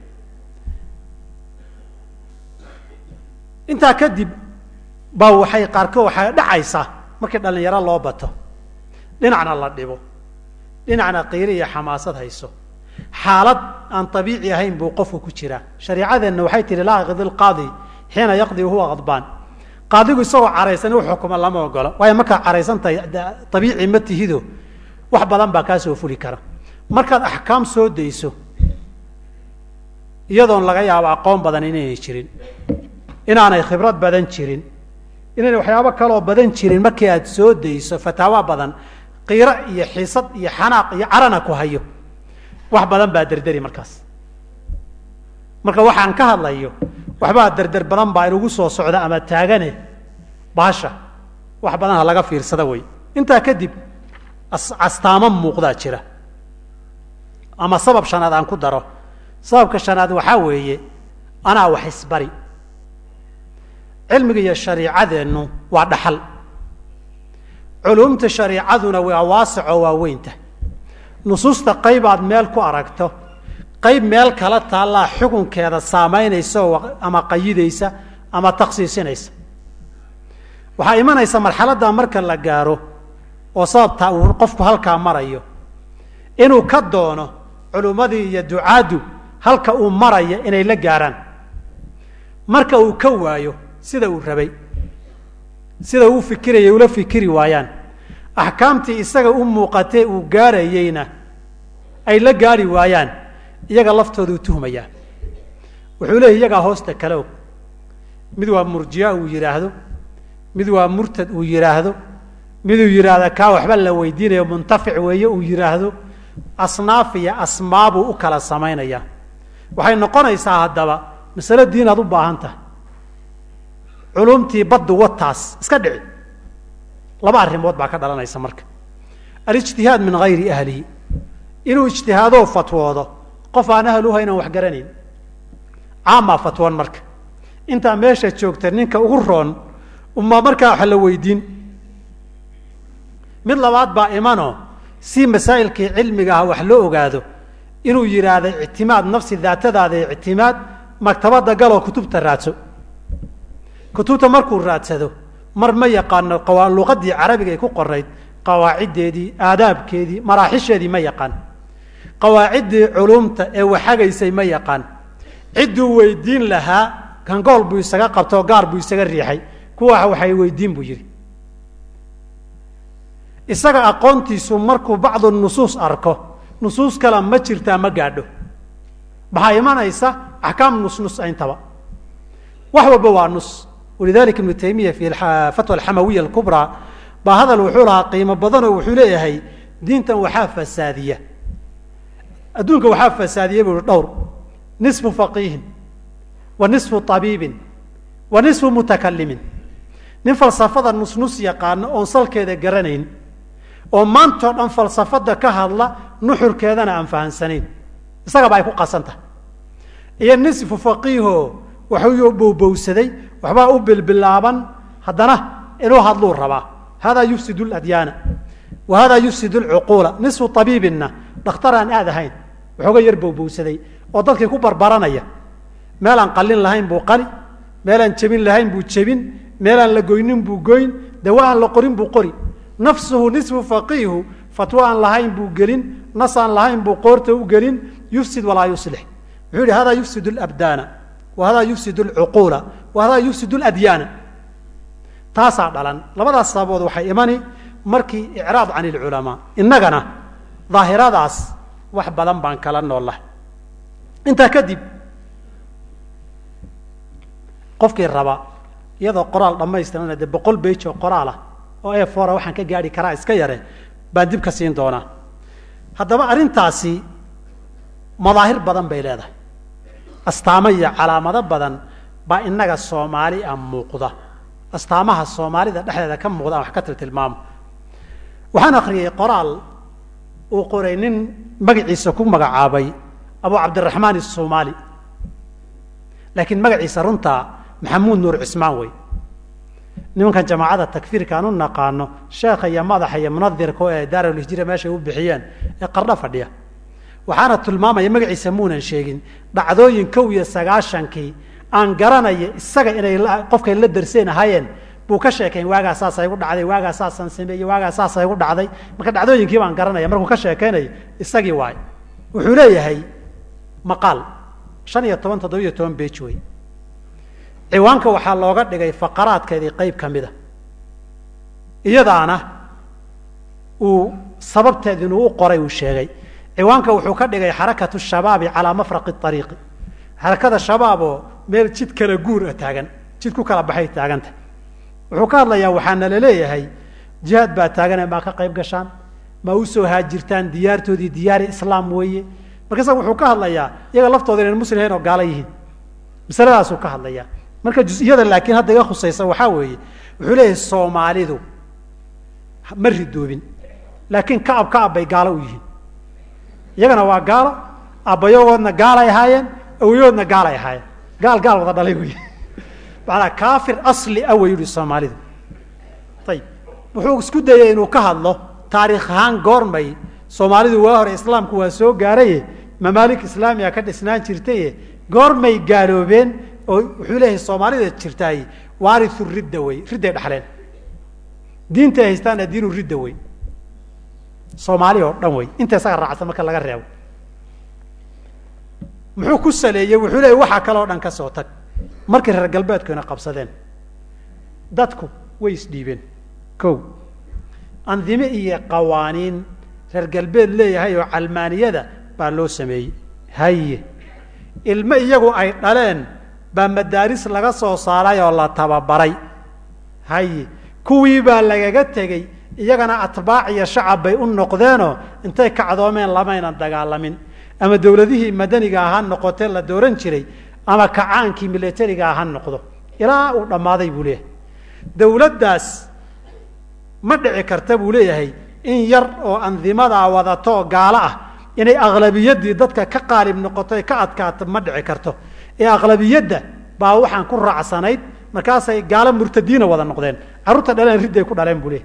intaa kadib baa waxay qaarkood waxay dhacaysaa markii dhalinyaro loo bato dhinacna la dhibo dhinacna qiiri iyo xamaasad hayso xaalad aan abiici ahayn buu qofku ku jiraa shareicadeenna waxay tihi laa yaqdi lqaadi xiina yaqdi wahuwa qadbaan qaadigu isagoo caraysan u xukuma lama ogolo waayo markaad caraysantahay abiici ma tihido wax badan baa kaa soo fuli kara markaad axkaam soo dayso iyadoon laga yaabo aqoon badan inaynay jirin inaanay khibrad badan jirin inayna waxyaabo kaloo badan jirin markii aad soo dayso fataawa badan qiiro iyo xiisad iyo xanaaq iyo carana ku hayo wax badan baa derderi markaas marka waxaan ka hadlayo waxbaa derder badan baa inugu soo socda ama taagane baasha wax badan ha laga fiirsada wey intaa kadib astaamo muuqdaa jira ama sabab shanaad aan ku daro sababka shanaad waxaa weeye anaa wax isbari cilmiga iyo shariicadeennu waa dhaxal culumta shariicaduna waa waasicoo waa weynta nusuusta qaybaad meel ku aragto qayb meel kala taallaa xukunkeeda saamaynaysa oo ama qayidaysa ama taksiisinaysa waxaa imanaysa marxaladda marka la gaaro oo sababtaa uu qofku halkaa marayo inuu ka doono culummadii iyo ducaaddu halka uu maraya inay la gaaraan marka uu ka waayo sida uu rabay sida uu fikirayay ula fikiri waayaan axkaamtii isaga u muuqatee uu gaarayeyna ay la gaari waayaan iyaga laftooda u tuhmayaa wuxuu leeyay iyagaa hoosta kale og mid waa murjiya uu yidhaahdo mid waa murtad uu yidhaahdo miduu yidhaahda kaa waxba la weydiinayo muntafic weeye uu yidhaahdo asnaaf iyo asmaabuu u kala samaynayaa waxay noqonaysaa haddaba masalo diin aad u baahan tahay culumtii baddu wataas iska dhici laba arrimood baa ka dhalanaysa marka alijtihaad min hayri ahlihi inuu ijtihaadoo fatwoodo qof aan ahal u haynan wax garanayn caamaa fatwoon marka intaa meesha joogta ninka ugu roon uma markaa wax la weydiin mid labaad baa imanoo si masaa'ilkii cilmiga ah wax loo ogaado inuu yidhaahdo ictimaad nafsi daatadaada ictimaad maktabadda galoo kutubta raadso kutubta markuu raadsado mar ma yaqaano luqadii carabiga ay ku qorayd qawaaciddeedii aadaabkeedii maraaxisheedii ma yaqaan qawaaciddii culumta ee waxagaysay ma yaqaan cidduu weydiin lahaa kangool buu isaga qabtoo gaar buu isaga riixay kuwa waxay weydiin buu yidhi isaga aqoontiisu markuu bacdu nusuus arko nusuus kale ma jirtaa ma gaadho maxaa imanaysa axkaam nusnus intaba wax walba waa nus walidalika ibnu taymiya fi fatwa alxamawiya alkubraa baa hadal wuxuu lahaa qiimo badanoo wuxuu leeyahay diintan waxaa fasaadiya adduunka waxaa fasaadiya buu i dhowr nisfu faqiihin wa nisfu tabiibin wa nisfu mutakalimin nin falsafada nusnus yaqaano oon salkeeda garanayn oo maantao dhan falsafada ka hadla nuxurkeedana aan fahansanayn isagaba ay ku qasan tahay iyo nisfu faqiiho waxuu bowbowsaday waxbaa u bilbilaaban haddana inuu hadluu rabaa hada yufsid ladyaana wa hada yufsid lcuquula nisfu tabiibinna dhakhtar aan aad ahayn waxooga yar bowbowsaday oo dadkii ku barbaranaya meelaan qalin lahayn buu qali meelaan jebin lahayn buu jebin meelaan la goynin buu goyn dawa aan la qorin buu qori nafsuhu nisfu faqiihu fatwo aan lahayn buu gelin nas aan lahayn buu qoorta u gelin yufsid walaa yuslix wuxuu yihi hada yufsid labdaana wa hada yufsid lcuquula wa hada yufsid ladyaana taasaa dhalan labadaas sababood waxay imani markii icraad can ilculamaa innagana daahiradaas wax badan baan kala noolah intaa kadib qofkii raba iyadoo qoraal dhammaystirana dee boqol bage oo qoraalah oo e fora waxaan ka gaari karaa iska yare baan dib ka siin doonaa haddaba arrintaasi madaahir badan bay leedahay astaamo iyo calaamado badan baa innaga soomaali a muuqda astaamaha soomaalida dhexdeeda ka muuqda aan wax ka tiltilmaamo waxaan akriyay qoraal uu qoray nin magaciisa ku magacaabay abu cabdiraxmaan الsomaali laakiin magaciisa runtaa maxamuud nuur cismaan wey nimankan jamaacada takfiirka aan u naqaano sheekha iyo madaxa iyo munadirka ee daarulhijra meeshay u bixiyeen ee qardho fadhiya waxaana tilmaamaya magaciisa muunan sheegin dhacdooyin kow iyo sagaashankii aan garanaya isaga inay qofkay la darseen ahaayeen buu ka sheekayn waagaa saasa igu dhacday waagaa saasaan sameeyey waagaa saasa igu dhacday marka dhacdooyinkii baan garanaya markuu ka sheekaynayo isagii waay wuxuu leeyahay maqaal shan iyo toban toddobiyo toban bej wey ciwaanka waxaa looga dhigay faqaraadkeedii qayb ka mida iyadaana uu sababteed inuu u qoray uu sheegay ciwaanka wuxuu ka dhigay xarakatu shabaabi calaa mafraqi ariiqi xarakada shabaab oo meel jid kala guur a taagan jid ku kala baxay taaganta wuxuu ka hadlayaa waxaana laleeyahay jihaad baa taagane maa ka qayb gashaan ma usoo haajirtaan diyaartoodii diyaari islaam weeye marka isaga wuxuu ka hadlayaa iyaga laftooda inan muslim hayn oo gaalo yihiin masaladaasuu ka hadlayaa marka jus-iyada laakiin hadda iga khusaysa waxaa weeye wuxuu leeyahay soomaalidu ma ridoobin laakiin kacab kacab bay gaalo u yihiin iyagana waa gaalo abbayagoodna gaalay ahaayeen awayoodna gaalay ahaayeen gaal gaal wada dhalay wey maanaa kaafir asli a way yihi soomaalidu ayib wuxuu isku dayay inuu ka hadlo taariikh ahaan goormay soomaalidu waa hore islaamku waa soo gaaraye mamaalik islaamiga ka dhisnaan jirtaye goormay gaaloobeen oo wuxuu leeyahay soomaalida jirtaay waariu ridda wey ridday dhaxleen diinta ay haystaana diinu ridda wey soomaali oo dhan wey inta isaga raacsan marka laga reebo muxuu ku saleeyey wuxuu leeyay waxaa kaloo dhan ka soo tag markay reer galbeedkuna qabsadeen dadku way isdhiibeen ko andime iyo qawaaniin reer galbeed leeyahay oo calmaaniyada baa loo sameeyey haye ilmo iyagu ay dhaleen baa madaaris laga soo saaray oo la tababaray haye kuwii baa lagaga tegey iyagana atbaac iyo shacab bay u noqdeenoo intay kacdoomeen lamaynan dagaalamin ama dawladihii madaniga ha noqotee la dooran jiray ama kacaankii milatariga ha noqdo ilaa uu dhammaaday buu leeyahay dawladdaas ma dhici karta buu leeyahay in yar oo andimadaa wadato gaalo ah inay aqlabiyadii dadka ka qaalib noqoto ka adkaato ma dhici karto ee aqlabiyadda baa waxaan ku raacsanayd markaasay gaalo murtadiina wada noqdeen carruurta dhaleen ridday ku dhaleen buu leeyahay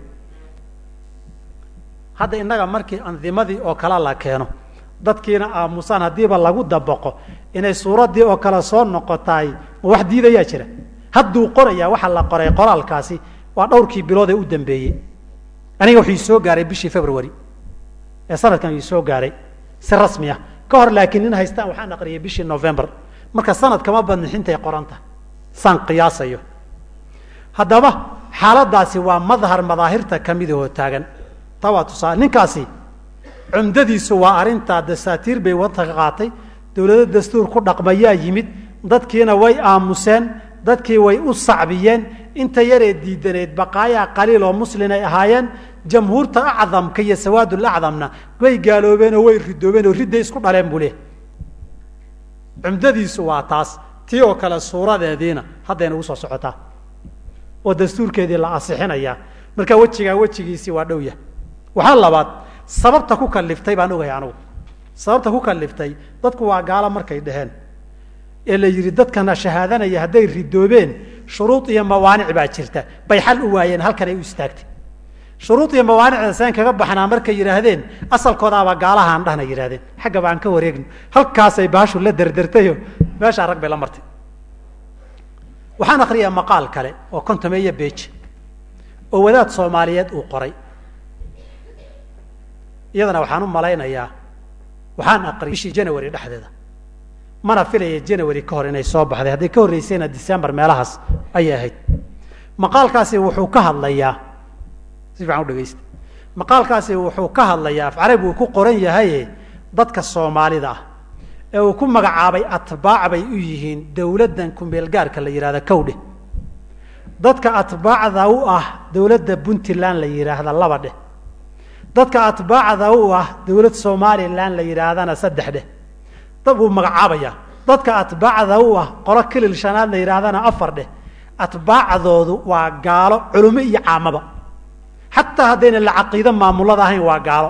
hadda innaga markii andimadii oo kale la keeno dadkiina aamusaan haddiiba lagu dabaqo inay suuraddii oo kale soo noqotaay ma wax diidayaa jira hadduu qorayaa waxaa la qoray qoraalkaasi waa dhowrkii bilood ee u dambeeyey aniga wuxuu soo gaaray bishii february ee sanadkan uu soo gaaray si rasmi ah ka hor laakiin nin haystaan waxaan aqriyay bishii november marka sanad kama badnixintay qoranta saan qiyaasayo haddaba xaaladaasi waa madhar madaahirta kamidahoo taagan taa waa tusaale ninkaasi cumdadiisu waa arrintaa dasaatiir bay waddanka ka qaatay dawlado dastuur ku dhaqmayaa yimid dadkiina way aamuseen dadkii way u sacbiyeen inta yaree diidaneed baqaayaa qaliil oo muslin ay ahaayeen jamhuurta acdamka iyo sawaadul acdamna way gaaloobeen oo way ridoobeen oo ridday isku dhaleen buu leehay cumdadiisu waa taas tii oo kale suuradeediina haddayna ugu soo socotaa oo dastuurkeedii la asixinayaa marka wejigaa wejigiisii waa dhow yah waxaa labaad sababta ku kaliftay baan ogahay anugu sababta ku kaliftay dadku waa gaalo markay dhaheen ee la yidhi dadkana shahaadanaya hadday ridoobeen shuruud iyo mawaanic baa jirta bay xal u waayeen halkan ay u istaagtay shuruud iyo mawaanicda seen kaga baxnaa markay yidhaahdeen asalkoodaaba gaalahaan dhahna yidhahdeen xagga baan ka wareegno halkaasay baashu la derdertayo meeshaa rag bay la martay waxaan akriyaa maqaal kale oo kontomeeyo beej oo wadaad soomaaliyeed uu qoray iyadana waxaan u malaynayaa waxaan aqriyay bishii january dhexdeeda mana filaya january ka hor inay soo baxday hadday ka horreysayna december meelahaas ayay ahayd maqaalkaasi wuxuu ka hadlayaa si fiican u dhegeysta maqaalkaasi wuxuu ka hadlayaa af carabi uu ku qoran yahaye dadka soomaalida ah ee uu ku magacaabay atbaac bay u yihiin dawladdan kumeelgaarka la yidhahda cowdhe dadka atbaacda u ah dawladda puntland la yidhaahda laba dheh dadka atbaacda u ah dawlad somalilan la yidhaahdana saddex dheh dad buu magacaabayaa dadka atbaacda u ah qolo kilil shanaad la yidhaahdana afar dheh atbaacdoodu waa gaalo culimo iyo caamaba xataa haddayna la caqiido maamulada ahayn waa gaalo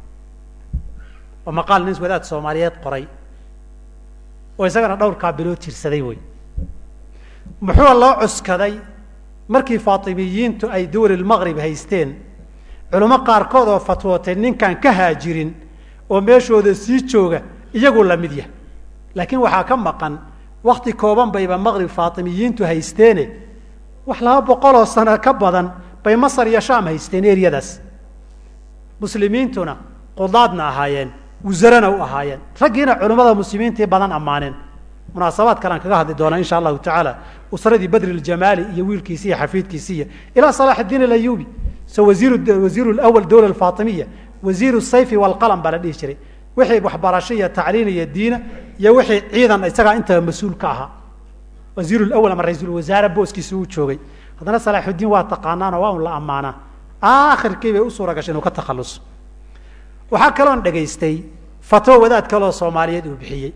oo maqaal nin wadaad soomaaliyeed qoray oo isagana dhowrkaa bilood jirsaday wey muxuu loo cuskaday markii faatimiyiintu ay dawlilmaqrib haysteen culimo qaarkood oo fatwootay ninkaan ka haajirin oo meeshooda sii jooga iyagu la mid yah laakiin waxaa ka maqan wakti kooban bayba maqrib faatimiyiintu haysteene wax laba boqoloo sano ka badan bay masar iyo shaam haysteen eryadaas muslimiintuna qudaadna ahaayeen wasarana u ahaayeen raggiina culimmada muslimiintii badan ammaaneen munaasabaad kalean kaga hadli doonaa insha allahu tacaala usradii badri ljamaali iyo wiilkiisi iyo xafiidkiisi iyo ilaa salax اdiin alayubi so wasiir wasiir lawal dawla faatimiya wasiir sayfi walqalam baa la dhihi jiray wixii waxbarasho iyo tacliin iyo diina iyo wixii ciidan isagaa intaba mas-uul ka ahaa wasiir lawal ama ra-iisul wasaare booskiisa uu joogay haddana salaaxuddiin waa taqaanaanoo waa un la ammaanaa aakhirkii bay u suura gashay inuu ka takhalluso waxaa kaloon dhegaystay fatwo wadaad kaloo soomaaliyeed uu bixiyey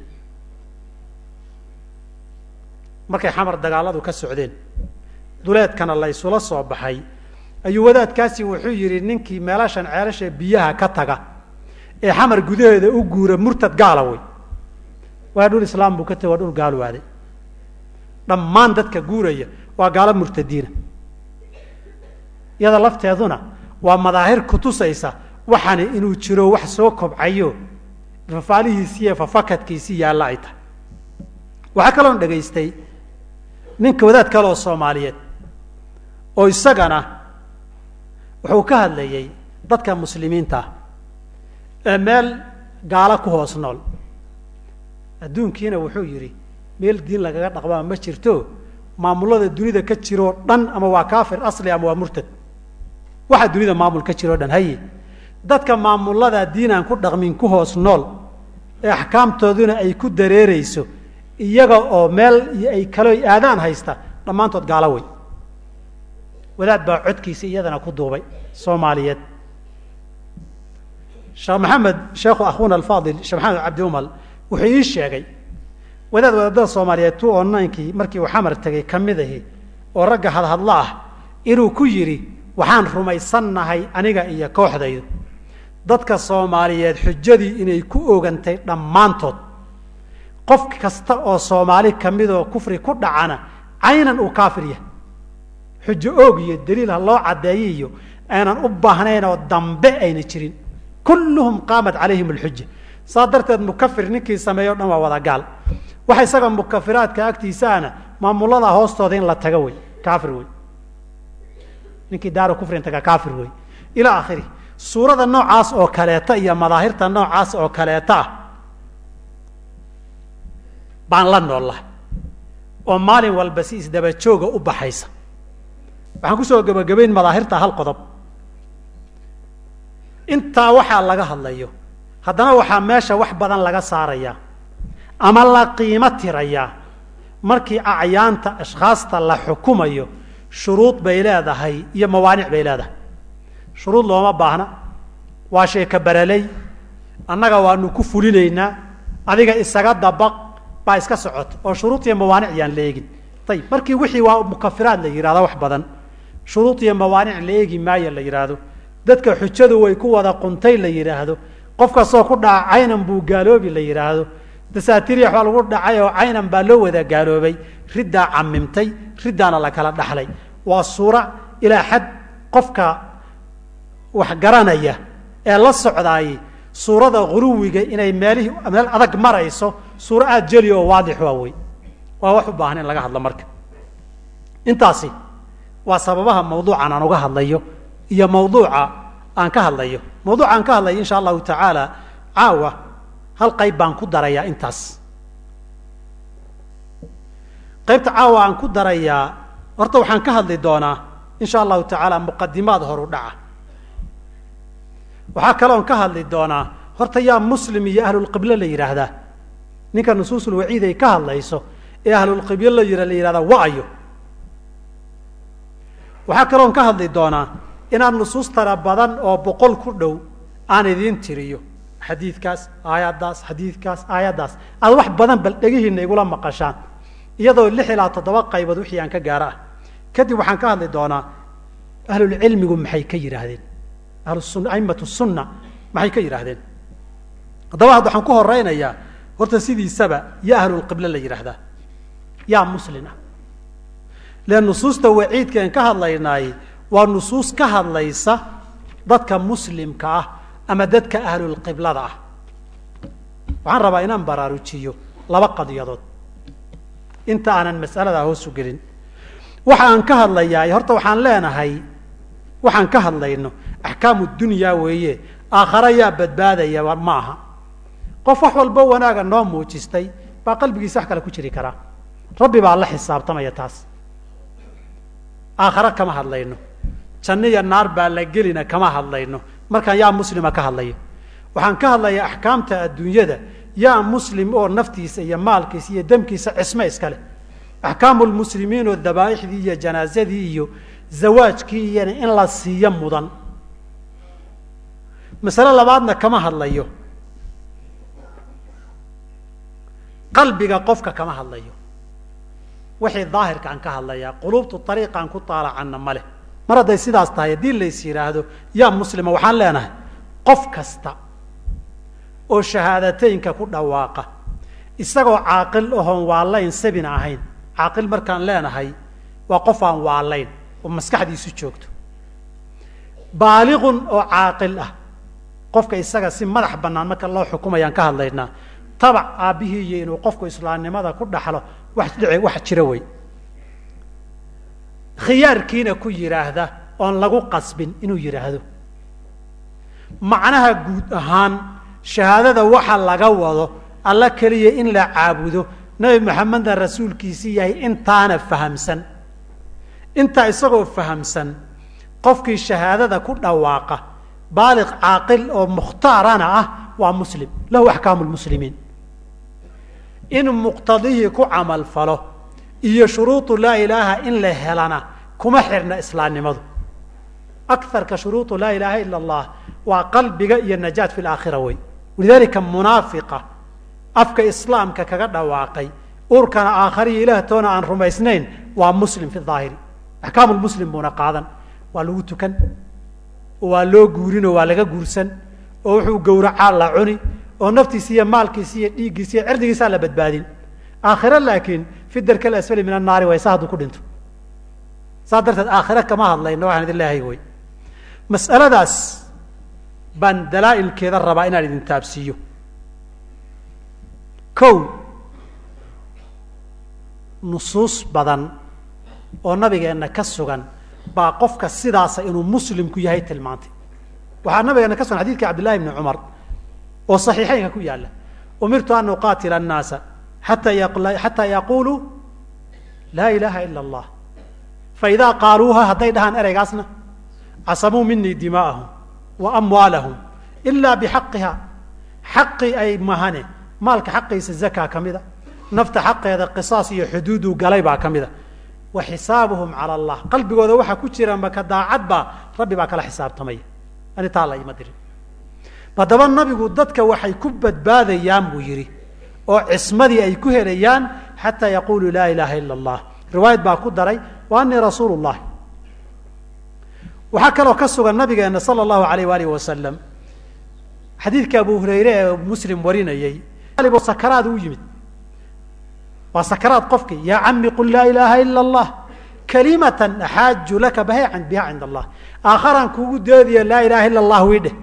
markay xamar dagaaladu ka socdeen duleedkana la ysula soo baxay ayuu wadaadkaasi wuxuu yidhi ninkii meelashan ceelasha biyaha ka taga ee xamar gudaheeda u guura murtad gaala wey waa dhul islaam buu ka tagay waa dhul gaalwaaday dhammaan dadka guuraya waa gaalo murtadiina iyada lafteeduna waa madaahir kutusaysa waxani inuu jiro wax soo kobcayo fafaalihiisi iyo fafakadkiisii yaalla ay tahay waxaa kaloon dhegaystay ninka wadaad kale oo soomaaliyeed oo isagana wuxuu ka hadlayey dadka muslimiinta ah ee meel gaalo ku hoos nool adduunkiina wuxuu yidhi meel diin lagaga dhaqmaa ma jirto maamulada dunida ka jiroo dhan ama waa kaafir asli ama waa murtad waxaa dunida maamul ka jiroo dhan haye dadka maamulada diin aan ku dhaqmin ku hoos nool ee axkaamtooduna ay ku dareereyso iyaga oo meel ay kalo aadaan haysta dhammaantood gaalo wey wadaad baa codkiisa iyadana ku duubay soomaaliyeed sheekh maxamed sheekhu akhuuna alfaadil sheekh maxamed cabdi umal wuxuu ii sheegay wadaad wadaadada soomaaliyeed two o ninkii markii uu xamar tegay ka mid ahi oo ragga hadhadlo ah inuu ku yidhi waxaan rumaysannahay aniga iyo kooxdaydu dadka soomaaliyeed xujadii inay ku ogantay dhammaantood qof kasta oo soomaali ka midoo kufri ku dhacana caynan uu kaafir yahay xujo oog iyo daliil ha loo caddeeyo iyo aanan u baahnayn oo dambe ayna jirin kulluhum qaamat calayhim alxuja saa darteed mukafir ninkii sameeyo o dhan waa wada gaal waxa isaga mukafiraadka agtiisaana maamulada hoostooda in la tago wey kaafir wey ninkii daaro kufrin taga kaafir wey ilaa akhiri suurada noocaas oo kaleeta iyo madaahirta noocaas oo kaleeta ah baan la noollahay oo maalin walba si isdaba jooga u baxaysa waxaan kusoo gebagabayn madaahirta hal qodob intaa waxaa laga hadlayo haddana waxaa meesha wax badan laga saarayaa ama la qiimo tirayaa markii acyaanta ashkhaasta la xukumayo shuruud bay leedahay iyo mawaanic bay leedahay shuruud looma baahna waa sheeka baraley annaga waanu ku fulinaynaa adiga isaga dabaq baa iska socota oo shuruud iyo mawaanic yaan la eegin ayib markii wixii waa mukafiraad la yihahdo wax badan shuruud iyo mawaanic la eegi maayo la yidhaahdo dadka xujadu way ku wada quntay la yidhaahdo qof kastoo ku dhaca caynan buu gaaloobi la yidhaahdo dasaatiriyax baa lagu dhacay oo caynan baa loo wada gaaloobay riddaa camimtay riddaana la kala dhaxlay waa suura ilaa xad qofka wax garanaya ee la socdaayey suurada guluwiga inay meelihii meel adag marayso suuro aada jeli oo waadix waa wey waa wax u baahan in laga hadlo marka intaasi waa sababaha mawduucan aan uga hadlayo iyo mawduuca aan ka hadlayo mawduuca aan ka hadlayo insha allahu tacaala caawa hal qayb baan ku darayaa intaas qaybta caawa aan ku darayaa horta waxaan ka hadli doonaa insha allahu tacaala muqadimaad horu dhaca waxaa kaloon ka hadli doonaa horta yaa muslim iyo ahlulqiblo la yidhaahdaa ninka nusuusulwaciid ay ka hadlayso ee ahlulqiblo la yia la yihahdaa wa-ayo waxaa kaloon ka hadli doonaa inaad nusuus tara badan oo boqol ku dhow aan idiin tiriyo xadiidkaas aayaddaas xadiidkaas aayaddaas aad wax badan bal dhegihiina igula maqashaan iyadoo lix ilaa toddoba qaybood wixii aan ka gaaro ah kadib waxaan ka hadli doonaa ahlulcilmigu maxay ka yidhaahdeen ahlusun aimatu sunna maxay ka yidhaahdeen haddaba hadda waxaan ku horeynayaa horta sidiisaba yaa ahlulqiblo la yidhaahdaa yaa muslin ah len nusuusta waciidka aan ka hadlaynaay waa nusuus ka hadlaysa dadka muslimka ah ama dadka ahlulqiblada ah waxaan rabaa inaan baraarujiyo laba qadiyadood inta aanan mas'aladaa hoosu gelin waxa aan ka hadlayaa horta waxaan leenahay waxaan ka hadlayno axkaamu dunyaa weeye aakhara yaa badbaadaya ma aha qof wax walbo wanaaga noo muujistay baa qalbigiisa wax kale ku jiri karaa rabbi baa la xisaabtamaya taas aakhare kama hadlayno janno iyo naar baa la gelina kama hadlayno markaan yaa muslima ka hadlayo waxaan ka hadlayaa axkaamta adduunyada yaa muslim oo naftiisa iyo maalkiisa iyo demkiisa cisme iska leh axkaamu lmuslimiin oo dabaa'ixdii iyo janaazadii iyo zawaajkii iyona in la siiyo mudan masale labaadna kama hadlayo qalbiga qofka kama hadlayo wixii daahirka aan ka hadlayaa quluubtu ariiqaan ku taalacanna ma leh mar hadday sidaas tahay haddii lays yidhaahdo yaa muslima waxaan leenahay qof kasta oo shahaadateynka ku dhawaaqa isagoo caaqil ahoon waalayn sabina ahayn caaqil markaan leenahay waa qof aan waalayn oo maskaxdiisu joogto baaliqun oo caaqil ah qofka isaga si madax bannaan marka loo xukumayaan ka hadlaynaa tabac aabbihii iyo inuu qofku islaamnimada ku dhaxlo wax dhici wax jira wey khiyaarkiina ku yidhaahda oon lagu qasbin inuu yidhaahdo macnaha guud ahaan shahaadada waxa laga wado alla keliya in la caabudo nebi maxamedna rasuulkiisii yahay intaana fahamsan intaa isagoo fahamsan qofkii shahaadada ku dhawaaqa baaliq caaqil oo mukhtaarana ah waa muslim lahu axkaamu lmuslimiin in muqtadihii ku camal falo iyo shuruudu laa ilaaha in la helana kuma xirna islaamnimadu akarka shuruudu laa ilaaha ila allah waa qalbiga iyo najaat fi laakhira wey walidalika munaafiqa afka islaamka kaga dhawaaqay urkana aakhariyo ilaah toona aan rumaysnayn waa muslim fi aahiri axkaamu lmuslim buuna qaadan waa lagu tukan oo waa loo guurinoo waa laga guursan oo wuxuu gowracaa la cuni oo naftiisi iyo maalkiisi iyo dhiiggiisi iyo cirdigiisaa la badbaadin aakhiro laakiin fi darka alasfali min annaari way sa hadduu ku dhinto saas darteed aakhire kama hadlayno waxaan idin leehay wey mas'aladaas baan dalaa'ilkeeda rabaa inaan idin taabsiiyo kow nusuus badan oo nabigeenna ka sugan baa qofka sidaasa inuu muslimku yahay tilmaantay waxaa nabigeena ka sugan xadidka cabdillahi bni cumar oo saxiixeynka ku yaalla umirtu an uqaatila annaasa ata xataa yaquluu laa ilaha ila allah faidaa qaaluuha hadday dhahaan ereygaasna casamuu minii dimaa'ahum wa amwaalahum ila bixaqiha xaqii ay mahane maalka xaqiisa zakaa ka mida nafta xaqeeda qisaas iyo xuduuduu galay baa ka mida wa xisaabuhum cala allah qalbigooda waxaa ku jira maka daacad baa rabbi baa kala xisaabtamaya ani taa la ima dirin haddaba nabigu dadka waxay ku badbaadayaan buu yidhi oo cismadii ay ku helayaan xataa yaquluu laa ilaha ila allah riwaayad baa ku daray wa anii rasuulu llah waxaa kaloo ka sugan nabigeena sala allahu alayh waalih wasalam xadiidka abu hurayre ee muslim warinayey sakaraad u yimid waa sakaraad qofkii yaa cami qul laa ilaaha ila allah kalimatan axaaju laka baha biha cinda allah aakharaan kuugu doodiya laa ilaha ila allah wiidheh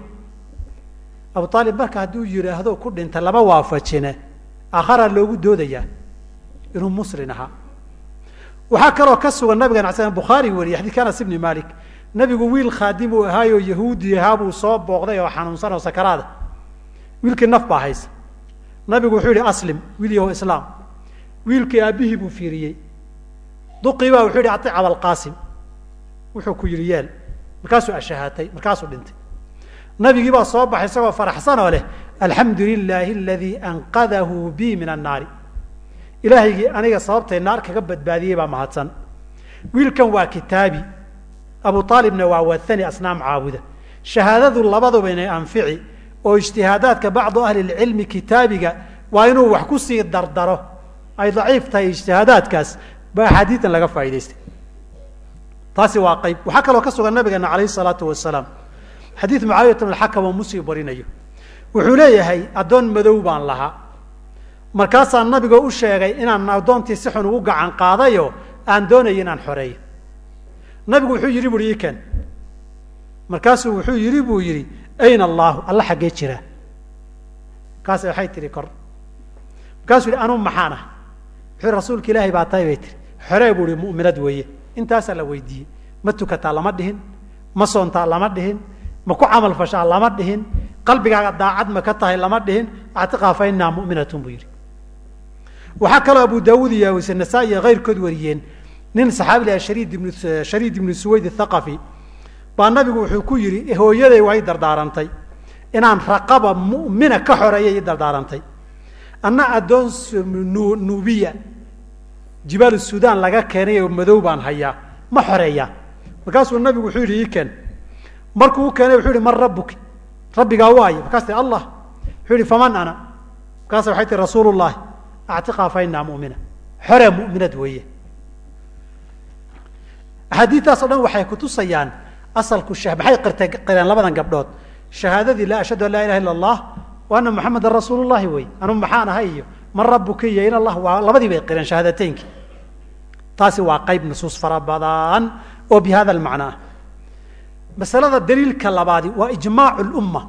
abu aalib marka hadduu yidhaahdo ku dhinta lama waafajine aakharaa loogu doodayaa inuu muslim ahaa waxaa kaloo ka sugan nabigan a bukhaari wariyey xadidka anas ibni malik nabigu wiil khaadim uu ahaayoo yahuudi ahaa buu soo booqday oo xanuunsan oo sakaraada wiilkii naf baa haysa nabigu wuxuu yihi aslim wiil yaho islaam wiilkii aabbihii buu fiiriyey duqii baa wuxuu yihi atic abalqaasim wuxuu ku yidhi yeel markaasuu ashahaatay markaasuu dhintay nabigii baa soo baxay isagoo faraxsan oo leh alxamdu lilaahi aladii anqadahu bi min annaari ilaahaygii aniga sababtay naar kaga badbaadiyey baa mahadsan wiilkan waa kitaabi abu aalibna waa wathani asnaam caabuda shahaadadu labaduba inay anfici oo ijtihaadaadka bacdu ahli lcilmi kitaabiga waa inuu wax kusii dardaro ay daciif tahay ijtihaadaadkaas ba axaadiidan laga faa'idaystay taasi waa qayb waxaa kaloo ka sugan nabigeena alayh salaatu wasalaam xadiid mucaawiyat bn alxakam oo muslim warinayo wuxuu leeyahay addoon madow baan lahaa markaasaa nabigoo u sheegay inaan addoontii si xun ugu gacan qaadayo aan doonayo inaan xoreeyo nabigu wuxuu yidhi buui iken markaasuu wuxuu yidhi buu yidhi ayna allahu alla xaggee jira markaas waxay tihi kor markaasuu yihi anuu maxaan ah wuxuu rasuulka ilaahay baa tahay bay tihi xoree buu ihi mu'minad weeye intaasaa la weydiiyey ma tukataa lama dhihin ma soontaa lama dhihin ma ku camal fashaa lama dhihin qalbigaaga daacad ma ka tahay lama dhihin actiqaa fa inaa mu'minatun buu yidhi waxaa kaloo abu daawuud iyo wise nasaa iyo kayrkood wariyeen nin saxaabi laha shariid ibnu shariid ibnu suwayd athaqafi baa nabigu wuxuu ku yidhi hooyaday waa i dardaarantay inaan raqaba mu'mina ka xoreeya i dardaarantay anna addoon nuubiya jibaalu sudan laga keenay oo madow baan hayaa ma xoreeyaa markaasuu nabigu wuxuu yidhi ii keen markuu u keenay wuxuu yihi man rabbuki rabbigaa waayo markaas ti allah wuxuu yihi faman ana markaas waxay tihi rasuulu llahi actiqaa fa inaa mu'mina xoree mu'minad weeye axaadiidtaas o dhan waxay kutusayaan asalku sh maxay qirtay qireen labadan gabdhood shahaadadii laa ashhadu an laa ilaha illa allah wa ana muxamadan rasuulu llahi wey anu maxaan ahay iyo man rabuka iyo in allah waa labadii bay qireen shahaadateynki taasi waa qayb nusuus fara badan oo bi hada almacna ah masalada daliilka labaadi waa ijmaacu lumma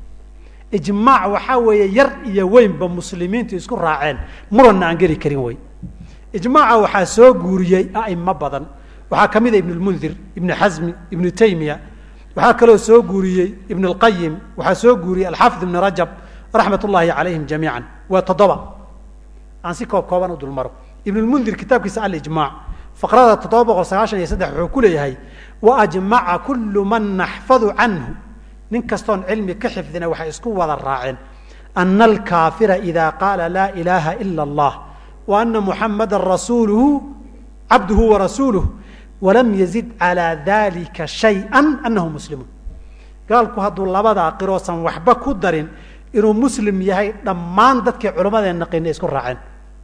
ijmaac waxaa weeye yar iyo weynba muslimiintu isku raaceen muranna aan geli karin wey ijmaaca waxaa soo guuriyey a'imo badan waxaa ka mid a ibn lmundir ibnu xasmi ibnu taymiya waxaa kaloo soo guuriyey ibn اlqayim waxaa soo guuriyey alxaafid ibn rajab raxmat ullahi calayhim jamiica waa toddoba aan si koob kooban u dulmaro ibn lmundir kitaabkiisa alijmac faqrada toddoba boqol sagaashan iyo saddex wuxuu ku leeyahay waajmaca kulu man naxfadu canhu nin kastoon cilmi ka xifdina waxay isku wada raaceen ana alkaafira ida qaala laa ilaha ila اllah wa ana muxamada rasuuluhu cabduhu warasuuluh walam yazid calaa dalika shayئa anahu muslimun gaalku hadduu labadaa qiroosan waxba ku darin inuu muslim yahay dhammaan dadkii culammadee naqina isku raaceen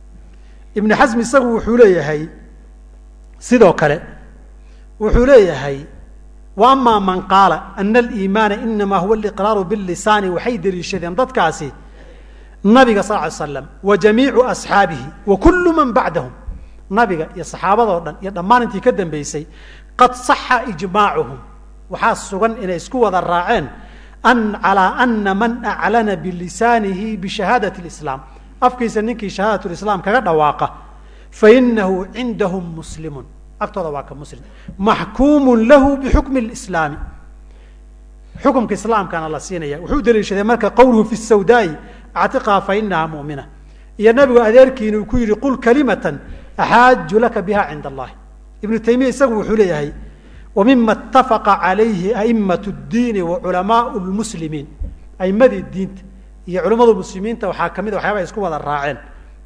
ibnu xasm isagu wuxuu leeyahay sidoo kale wuxuu leeyahay wa ama man qaala ana aliimaana inama huwa aliqraaru bilisaani waxay deliishadeen dadkaasi nabiga sal ly slam wa jamiicu asxaabihi wa kulu man bacdahum nabiga iyo saxaabadoo dhan iyo dhammaan intii ka dambeysay qad saxa ijmaacuhum waxaa sugan inay isku wada raaceen an calaa ana man aclana bilisaanihi bishahaadati lislaam afkiisa ninkii shahaadat lislaam kaga dhawaaqa fainahu cindahum muslimun agtooda waa ka muslim maxkuumun lahu bixukmi lislaami xukumka islaamkana la siinaya wuxuu daliishaday marka qowluhu fi sawdaai actiqaa fa inaha mu'mina iyo nabigu adeerkiina uu ku yihi qul kalimatan axaaju laka biha cinda allahi ibnu taymiya isagu wuxuu leeyahay wa mima اtafaqa calayhi a'imat اdiini wa culamaau lmuslimiin aimadii diinta iyo culamada muslimiinta waxaa kamid a waxyaaba ay isku wada raaceen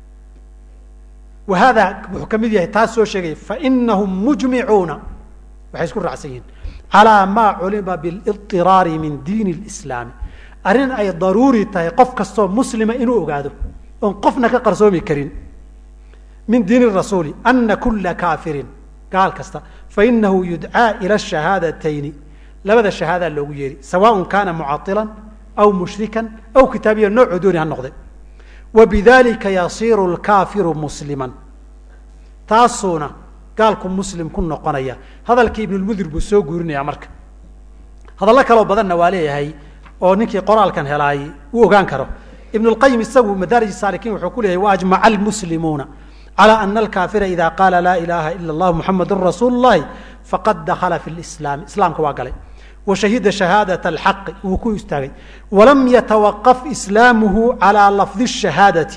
wa hada wuxuu ka mid yahay taas soo sheegaya fainahum mujmicuuna waxay isku raacsan yihiin calaa maa culima bilidiraari min diini اlislaami arrin ay daruuri tahay qof kastoo muslima inuu ogaado oon qofna ka qarsoomi karin min diin rasuuli ana kula kaafirin gaal kasta fainahu yudcaa ila shahaadatayni labada shahaadaa loogu yeeri sawaء kana mucailan aw mushrikan aw kitaabiya noocoo dooni ha noqde wa bidalika yasiiru lkaafiru musliman taasuuna gaalku muslim ku noqonaya hadalkii ibnulmudir buu soo guurinaya marka hadallo kaloo badanna waa leeyahay oo ninkii qoraalkan helaay uu ogaan karo ibn اlqayim isagu madaarij saalikiin wuxuu ku leeyahy waajmaca almuslimuuna calى ana alkaafira ida qaala laa ilaha ila اllah muxamadu rasuulu اllahi faqad dakala fi lislaami islaamka waa galay wa shahida shahaadaة alxaqi wuu ku istaagay walam yatawaqaf islaamuhu calى lafdi الshahaadati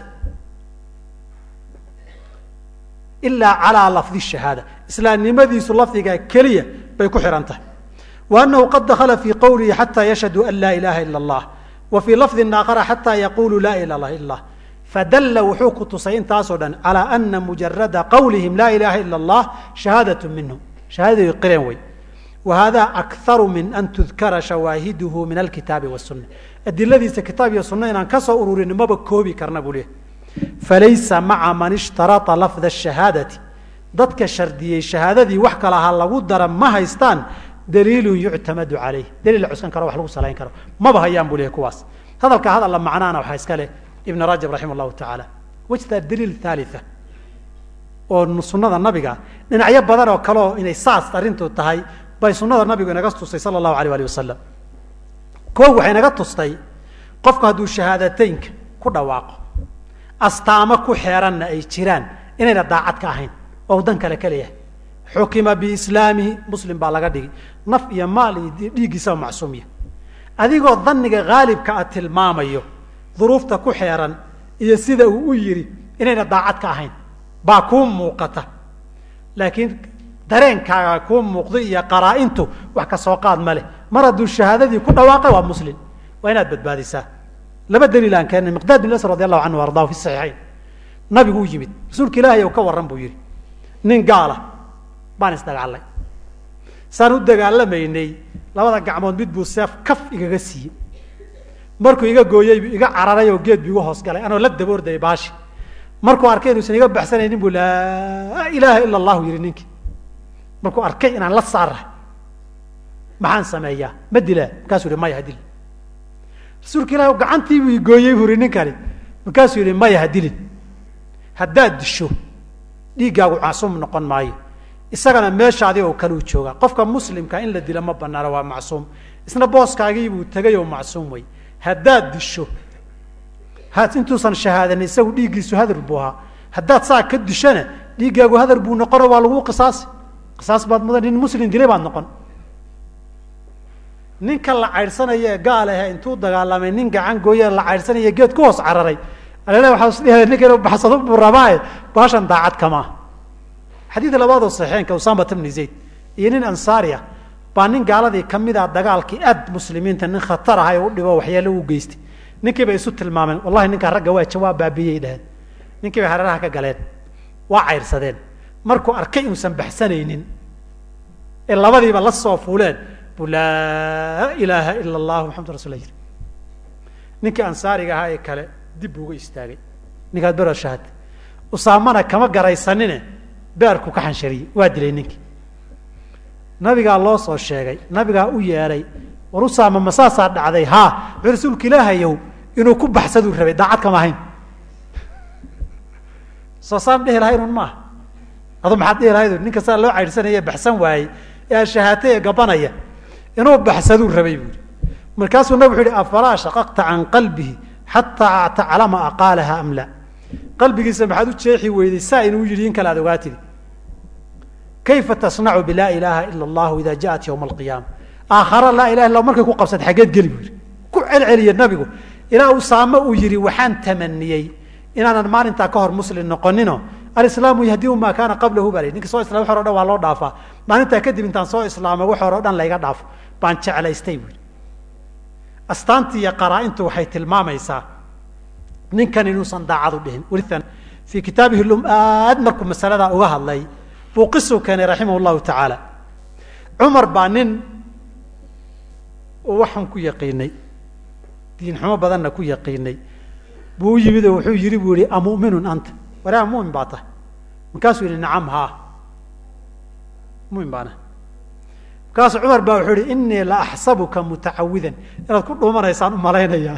ilaa calى lafdi الshahaada islaamnimadiisu lafdiga keliya bay ku xihan tahay wa anahu qad dakala fi qowlihi xata yashhadu an laa ilaha ila اllah wa fii lafdi aakara xata yaqulu laa ilaha ila اllah fadalla wuxuu ku tusay intaasoo dhan calى ana mujarada qawlihim laa ilaha ila اllah shahaadaة minhum shahaadaday qireen wey wa hada akharu min an tudkara shawaahiduhu min alkitaabi wالsuna adiladiisa kitaab iyo sunna inaan ka soo ururin maba koobi karna buu leehay falaysa maca man ishtaraa lafda الshahaadati dadka shardiyey shahaadadii wax kala ha lagu dara ma haystaan daliilu yuctamadu calayh daliil la cuskan karo wax lagu salayn karo maba hayaan buu lehay kuwaas hadalka hadalla macnaana waxaa iska leh ibn rajab raximah llahu tacaala wajtaa daliil thalitha oo sunada nabiga dhinacyo badan oo kale oo inay saas arrintu tahay bay sunada nabigu inaga tustay sala allahu alayh alih wasalam koog waxay naga tustay qofku hadduu shahaadateynka ku dhawaaqo astaamo ku xeeranna ay jiraan inayna daacad ka ahayn oo dan kale ka leeyahay xukima biislaamihi muslim baa laga dhigi naf iyo maal iyo dhiiggiisaba macsuumiya adigoo daniga haalibka a tilmaamayo duruufta ku xeeran iyo sida uu u yidhi inayna daacad ka ahayn baa kuu muuqata laakiin dareenkaaga kuu muuqdo iyo qaraa-intu wax ka soo qaad ma leh mar hadduu shahaadadii ku dhawaaqay waa muslim waa inaad badbaadisaa laba daliil aan keennay miqdaad bin asr radi allahu canhu ardahu fi saxiixayn nabigu u yimid rasuulka ilaahay ou ka warran buu yidhi nin gaala baan isdagaalay saan u dagaalamaynay labada gacmood mid buu seef kaf igaga siiyey markuu iga gooyeybu iga cararay oo geed bu iga hoos galay anoo la daboordayay baashi markuu arkay inuusan iga baxsanaynin buu laa ilaaha ila allahu yihi ninkii markuu arkay inaan la saarahay maxaan sameeyaa ma dilaa markaasuu yihi maya hadilin rasuulka ilahi gacantiibuu igooyey buu yihi ninkani markaasuu yihi maya hadilin haddaad disho dhiiggaagu macsuum noqon maayo isagana meeshaadi oo kale u joogaa qofka muslimka in la dila ma banaano waa macsuum isna booskaagiibuu tegay oo macsuum wey haddaad disho ha intuusan shahaadanin isagu dhiiggiisu hadar buu ahaa haddaad saa ka dishona dhiiggaagu hadar buu noqono waa lagu qisaasi qisaas baad mudan nin muslim dilay baad noqon ninka la caydhsanaya ee gaal ahe intuu dagaalamay nin gacan gooye la caydhsanaya geed ku hoos cararay alale waxaa isdhiha ninka inu baxsado buu rabaaye baashan daacad kamaa xadiid labaadoo saxiixeenka usamat bni zayd iyo nin ansaariya baa nin gaaladii kamida dagaalkii aad muslimiinta nin khatar aha ee u dhibo waxyaalo u geystay ninkii bay isu tilmaameen wallahi ninkaa ragga waa jawaab baabiyey dhaheen ninkii bay hareeraha ka galeen waa caydhsadeen markuu arkay inuusan baxsanaynin ee labadiiba la soo fuuleen buu laa ilaaha ila allahu maxamadu rasul yiri ninkii ansaariga ahaa ee kale dib buu uga istaagay ninkaad bero shahad usaamana kama garaysanine beerku ka xanshariyey waa dilay ninkii nabigaa loo soo sheegay nabigaa u yeedhay war usaama ma saasaa dhacday haa wuxuu rasuulka ilaahayow inuu ku baxsaduu rabay daacad kama ahayn soo saan dhihi lahaynun maaha adu maxaad dhihi lahayd ninka saa loo caydhsanaya baxsan waayey ee ashahaatay ee gabanaya inuu baxsaduu rabay buui markaasuu nabig wuxu uhi afalaa shaqaqta can qalbihi xataa taclama aqaalaha am la qalbigiisa maxaad u jeexi weyday saa inuu yidhi in kale ad ogaatidi kayfa tasnacu bilaa ilaaha ila allahu ida jaءat ywma alqiyaama aakhara laa ilaha illa markay ku qabsata xaggeed geli bu yihi ku celceliya nabigu ilaa usaame uu yihi waxaan tamaniyey inaanan maalintaa ka hor muslim noqonino alislaamu yahdiu maa kaana qablahu baa ninka soo islam wax hore o dhan waa loo dhaafaa maalintaa kadib intaan soo islaamo wax hore o dhan layga dhaafo baan jeclaystay bu yihi astaantii iyo qaraa-intu waxay tilmaamaysaa ninkan inuusan daacadu dhihin welian fii kitaabihi lum aad markuu masaladaa uga hadlay buu qisuu keenay raximah llahu tacaala cumar baa nin waxaan ku yaqiinay diinxumo badanna ku yaqiinay buu u yimid oo wuxuu yihi buu yihi amuminun anta waraa mumin baa tahay markaasuu yihi nacam haa mumin baana markaasuu cumar baa wuxuu yihi inii la axsabuka mutacawidan inaad ku dhuumanaysaan umalaynayaa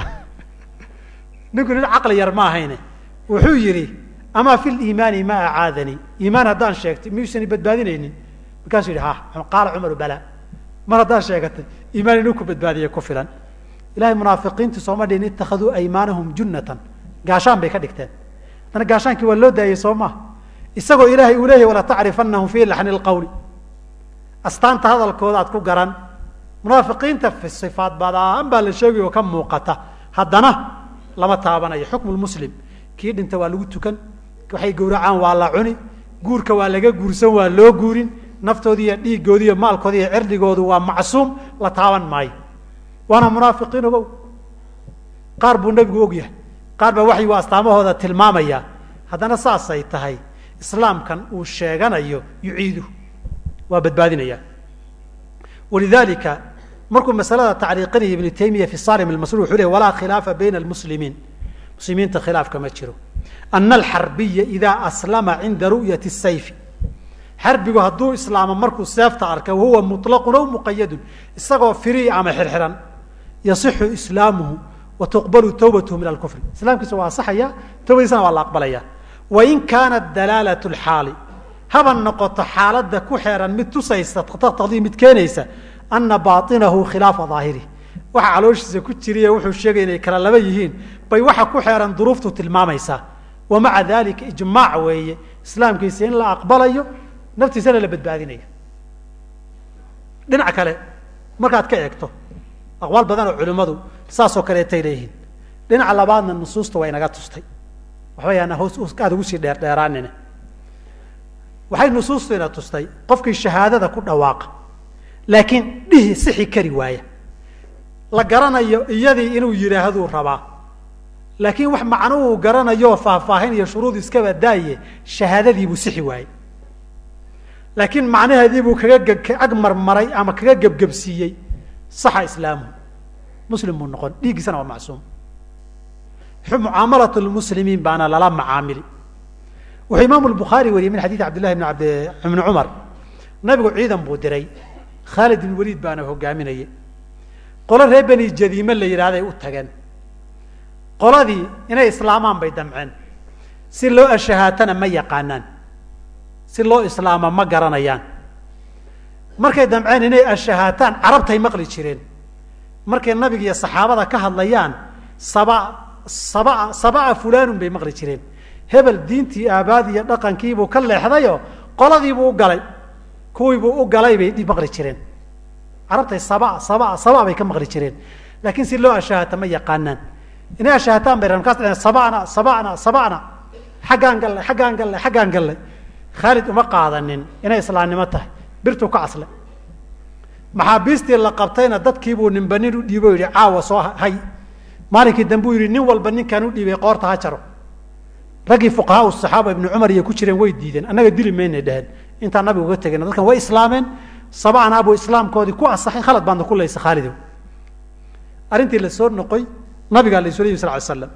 ninku nin caqli yar ma ahayne wuxuu yihi amaa fi liimaani ma acaadanii iimaan haddaan sheegtay miyuusan badbaadinaynin markaasuu yihi ha qaala cumaru bala mar haddaan sheegatay iimaan inuu ku badbaadiye ku filan ilahay munaafiqiintu sooma dhihin ittakhaduu aymaanahum junnatan gaashaan bay ka dhigteen haddana gaashaankii waa loo daayey soo maha isagoo ilaahay uu leeyahy wala tacrifanahum fii laxni lqawli astaanta hadalkooda aad ku garan munaafiqiinta sifaad badaan baa la sheegay oo ka muuqata haddana lama taabanayo xukmu lmuslim kii dhinta waa lagu tukan waxay gowracaan waa la cuni guurka waa laga guursan waa loo guurin naftoodi iyo dhiigoodi iyo maalkoodi iyo cirdigoodu waa macsuum la taaban maayo waana munaafiqiin ogow qaar buu nebigu og yahay qaar baa waxyigu astaamahooda tilmaamaya haddana saasay tahay islaamkan uu sheeganayo yuciidu waa badbaadinaya walidalika markuu masalada tacriiqinaya ibnu taymiya fi sarim almasrur wuxuu ley walaa khilaafa bayna almuslimiin muslimiinta khilaafka ma jiro ana alxarbiya idaa aslama cinda ru'yati sayfi xarbigu hadduu islaamo markuu seefta arka wahuwa muطlaqun aw muqayadun isagoo firii ama xirxiran yasixu islaamuhu wa tuqbalu tawbatuhu min alkufri islaamkiisa waa asaxaya tawbadiisana waa la aqbalaya wain kaanat dalaalat lxaali haba noqoto xaaladda ku xeeran mid tusaysa taqtadii mid keenaysa ana bainahu khilaafa daahirih waxa calooshiisa ku jiriy wuxuu sheegay inay kala laba yihiin bay waxa ku xeeran duruuftu tilmaamaysaa wa maca dalika ijmaac weeye islaamkiisa in la aqbalayo naftiisana la badbaadinayo dhinac kale markaad ka eegto aqwaal badan oo culimmadu saasoo kaleetay leeyihiin dhinaca labaadna nusuusta waa inaga tustay waxba yaana hoos aada ugu sii dheer dheeraanine waxay nusuustu ina tustay qofkii shahaadada ku dhawaaqa laakiin dhihi sixi kari waaya la garanayo iyadii inuu yidhaahduu rabaa laakiin wax macnuhu garanayo faahfaahin iyo shuruud iskaba daaye shahaadadiibuu sixi waayey laakiin macnaheedii buu kaga ag marmaray ama kaga gebgebsiiyey saxa islaamuhu muslim buu noqon dhiiggiisana waa macsuum mucaamalat lmuslimiin baana lala macaamili wuxuu imaamu lbukhaari wariyey min xadiidi cabdillahi bn abd ibni cumar nabigu ciidan buu diray khaalid ibn waliid baana hogaaminayay qolo reer beni jadiime la yidhahday u tageen qoladii inay islaamaan bay damceen si loo ashahaatana ma yaqaanaan si loo islaama ma garanayaan markay damceen inay ashahaataan carabtay maqli jireen markay nabiga iyo saxaabada ka hadlayaan saba saba sabaa fulanun bay maqli jireen hebel diintii aabaad iyo dhaqankiibuu ka leexdayoo qoladiibuu u galay kuwiibuu u galay bay maqli jireen carabtay saba saba saba bay ka maqli jireen laakiin si loo ashahaata ma yaqaanaan inay ashahaataan bay markaas dhaheen sabana sabana sabana xaggaan gallay xaggaan gallay xaggaan gallay khaalid uma qaadanin inay islaamnimo tahay birtuu ka casle maxaabiistii la qabtayna dadkiibuu ninba nin u dhiibo yidhi caawa soo hay maalinkii dambe u yidhi nin walba ninkaan u dhiibay qoorta ha jaro raggii fuqahaa saxaaba ibnu cumar iyo ku jireen way diideen annaga dili maynay dheheen intaan nabiga uga tegayna dadkan way islaameen sabacnaa buu islaamkoodii ku asaxay khalad baadna ku laysa khaalidow arrintii la soo noqoy nabigaa la isula yimi sal ly slam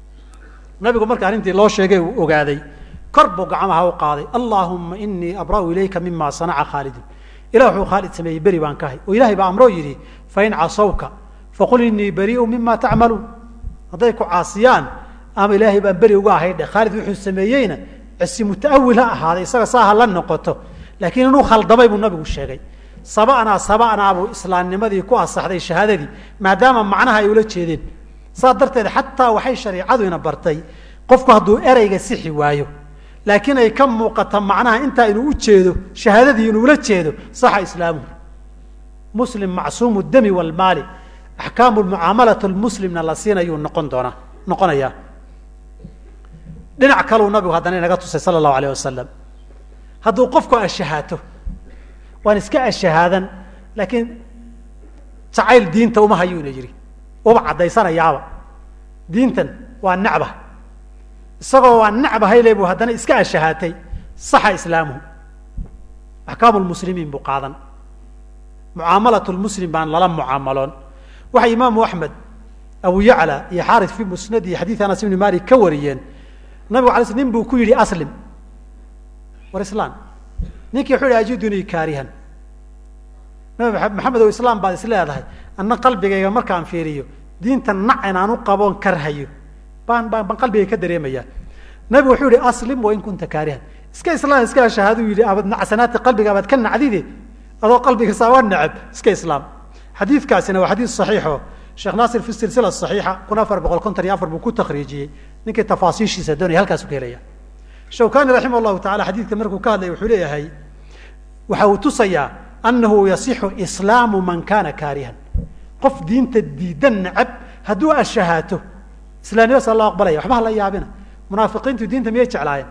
nabigu marka arrintii loo sheegay uu ogaaday kor buu gacmaha u qaaday allaahuma inii abra'u ilayka mima sanaca khaalidun ilah wuxuu khaalid sameeyey beri baan ka hay oo ilahay baa amroo yidhi fain casawka faqul inii bariiu mima tacmaluun hadday ku caasiyaan ama ilaahay baan beri uga ahay dheh khaalid wuxuu sameeyeyna cisi mutaawil ha ahaaday isaga saa ha la noqoto laakiin inuu khaldamay buu nabigu sheegay saba'naa saba'naa buu islaamnimadii ku asaxday shahaadadii maadaama macnaha ay ula jeedeen saas darteed xataa waxay shareicadu ina bartay qofku hadduu ereyga sixi waayo laakiin ay ka muuqata macnaha intaa inuu u jeedo shahaadadii inuu ula jeedo saxa islaamuhu muslim macsuumu dami walmaali axkaamu mucaamalati lmuslimna la siinayuu noqon doonaa noqonayaa dhinac kaleu nabigu haddana inaga tusay sala allahu alayh wasalam hadduu qofku ashahaato waan iska ashahaadan laakiin jacayl diinta uma hayuu ina yidhi uba caddaysanayaaba diintan waa necba isagoo waa necbahayle buu haddana iska ashahaatay saxa islaamuhu axkaamu lmuslimiin buu qaadan mucaamalat lmuslim baan lala mucaamaloon waxay imaamu axmed abu yacla iyo xaaris fi musnadi xadiid anas ibni malik ka wariyeen nabigu ala sl nin buu ku yidhi aslim war islam ninkii wuxuu yihi ajidunii kaarihan nabi maxamed o islaam baad is leedahay anna qalbigayga markaan fiiriyo diinta nac inaan u qaboon karhayo baan baan baan qalbigay ka dareemayaa nabigu wuxuu yihi aslim wain kunta kaarihan iska islaam iska shahaaduu yidhi abad nacsanaati qalbiga abaad ka nacdide adoo qalbiga saa waa necab iska islaam xadiidkaasina waa xadiid saxiixo sheekh naasir fi silsila saxiixa kun afar boqol konton iyo afar buu ku takriijiyey ninkii tafaasiishiisa doonaya halkaasu ka helaya shawkani raximah llahu tacala xadiidka markuu ka hadlaya wuxuu leeyahay waxa uu tusayaa anahu yasixu islaamu man kana kaarihan qof diinta diidan necab hadduu ashahaato islaamnimada sa loo aqbalaya waxba hala yaabina munaafiqiintu diinta miyay jeclaayeen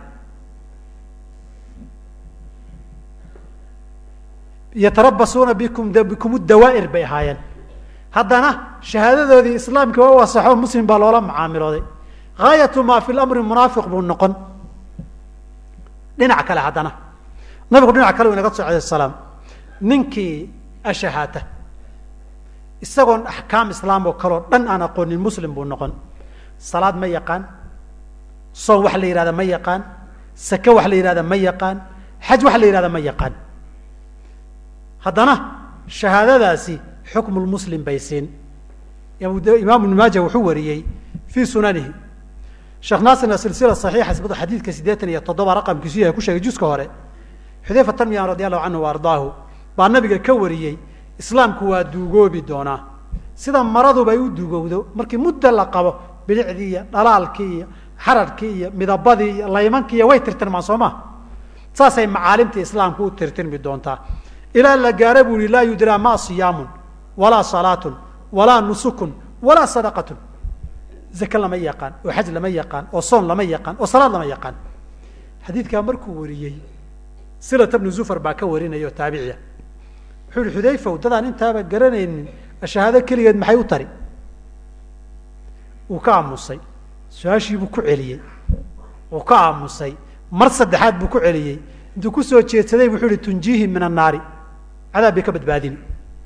yatarabasuuna bikum bikum dawaa'ir bay ahaayeen haddana shahaadadoodii islaamka waa u asaxo muslim baa loola macaamilooday gaayatu maa fi lamri munaafiq buu noqon dhinac kale haddana nabigu dhinac kale u inaga so alay salaam ninkii ashahaata isagoon axkaam islaam oo kaleo dhan aan aqoonin muslim buu noqon salaad ma yaqaan soon wax la yihahda ma yaqaan sake wax la yihahda ma yaqaan xaj wax la yihahda ma yaqaan haddana shahaadadaasi xukmu lmuslim bay siin imaam ibnu maaja wuxuu wariyey fii sunanihi sheekh naasirna silsila saxiixa xadiidka siddeetan iyo toddoba raqamkiisu yahay ku sheegay juska hore xudayfa tarmiyan radi allahu canhu wa ardaahu baa nabiga ka wariyey islaamku waa duugoobi doonaa sida maraduba ay u duugowdo markii muddo la qabo bilicdii iyo dhalaalkii iyo xararkii iyo midabadii iyo laymankii iyo way tirtirmaan soo ma saasay macaalimtii islaamku u tirtirmi doontaa ilaa la gaara buu yihi laa yudraa ma siyaamun walaa salaatun walaa nusukun walaa sadaqatun zake lama yaqaan oo xaj lama yaqaan oo soon lama yaqaan oo salaad lama yaqaan xadiidkaa markuu wariyey silata bnu zufar baa ka warinaya oo taabiciya wuxuu yihi xudayfaw dadaan intaaba garanaynin shahaado keligeed maxay u tari wuu ka aamusay su-aashii buu ku celiyey wuu ka aamusay mar saddexaad buu ku celiyey intuu ku soo jeedsaday wuxuu ihi tunjiihim min annaari cadaab bay ka badbaadini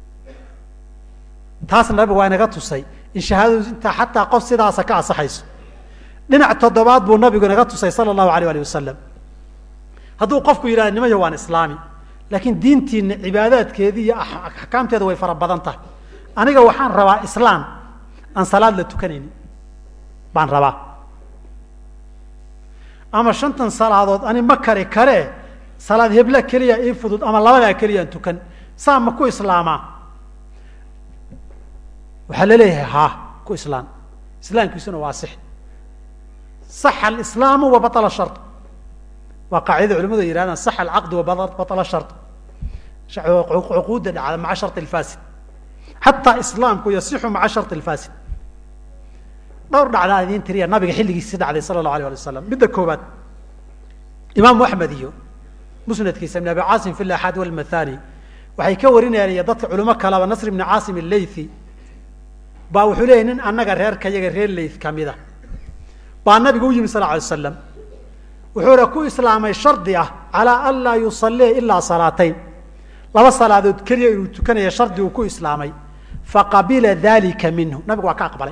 taasna nabigu waa inaga tusay in shahaadadu intaa xataa qof sidaasa ka asaxayso dhinac toddobaad buu nabigu inaga tusay sala allahu alayh alih wasalam hadduu qofku yidhahda nimayo waan islaami laakiin diintiina cibaadaadkeedii iyo axkaamteeda way fara badan tahay aniga waxaan rabaa islaam aan salaad la tukanaynin baan rabaa ama shantan salaadood ani ma kari karee salaad hebla keliya ii fudud ama labadaa keliyaan tukan saa ma ku islaamaa waxaa laleeyahay ha ku islaam islaamkiisuna waa six saxa alislaamu wa baطla shar waa qaacidada culimadu ay yihahdaan saxa alcaqdi wa baطla shar cuquudda dhacda maca shar اlfasid xataa islaamku yasixu maca shar اlfasid dhowr dhacdaa idiin tiriya nabiga xilligiisi dhacday sala اllahu alيh alay waslam midda koobaad imaamu axmed iyo musnadkiisa ibn abi caasim fi laxaad walmathani waxay ka warinayaan iyo dadka culimo kaleba nasr ibni caasim allaythi baa wuxuu leeyay nin annaga reerka yaga reer layth kamida baa nabiga u yimi sal lla alay slam wuxuu ha ku islaamay shardi ah calaa an laa yusallia ilaa salaatayn laba salaadood keliya inuu tukanaya shardi uu ku islaamay faqabila dalika minhu nabigu waa ka aqbalay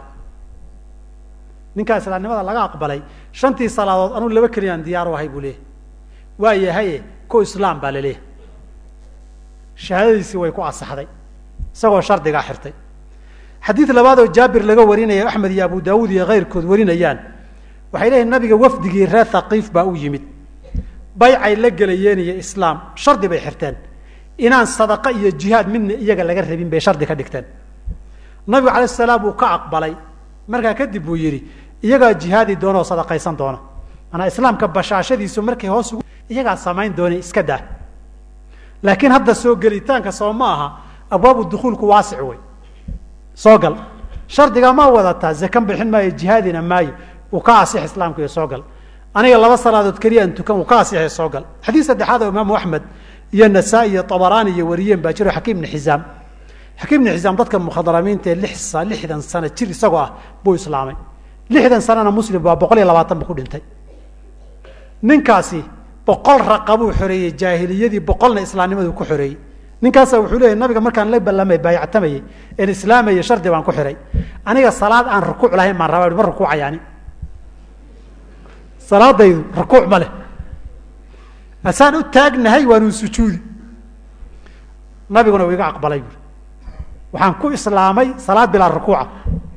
ninkaa islaamnimada laga aqbalay shantii salaadood anuu laba keliyaan diyaar u ahay buu leeyahy waa yahaye ku islaam baa laleeyahay shahaadadiisii way ku asaxday isagoo shardigaa xirtay xadiid labaadoo jaabir laga warinaya axmed iyo abu daawuud iyo keyrkood warinayaan waxay leeyihin nabiga wafdigii reer thaqiif baa u yimid baycay la gelayeen iyo islaam shardi bay xirteen inaan sadaqa iyo jihaad midna iyaga laga rabin bay shardi ka dhigteen nabigu alayh salaam uu ka aqbalay markaa kadib buu yidhi iyagaa jihaadi doona oo sadaqaysan doona manaa islaamka bashaashadiisu markay hoos ugu iyagaa samayn doona iska daa laakiin hadda soo gelitaanka soo ma aha abwaabu dukuulku waasic wey soo gal shardigaa ma wadataa zakan bixin maayo jihaadina maayo uu ka asix islaamku iyo soo gal aniga laba salaadood keliyaan tukan uu ka asixay soo gal xadiid saddexaad oo imaamu axmed iyo nasaa-i iyo tabaraani iyo wariyeen baa jiro xakiim ibni xisaam xakiim ibni xisaam dadkan mukhadramiinta ee lix lixdan sano jir isagoo ah buu islaamay lixdan sanana muslim baa boqol iyo labaatan bu ku dhintay ninkaasi boqol raqa buu xoreeyey jaahiliyadii boqolna islaamnimaduu ku xoreeyey ninkaasa wuxuu leeyahy nabiga markaan la ballamay baayactamayey een islaamayay shardi baan ku xihay aniga salaad aan rukuuc lahayn baan rabaa ma rukuucayaani salaadaydu rukuuc ma leh asaan u taagnahay waanuu sujuudi nabiguna uu iga aqbalay buui waxaan ku islaamay salaad bilaa rukuuca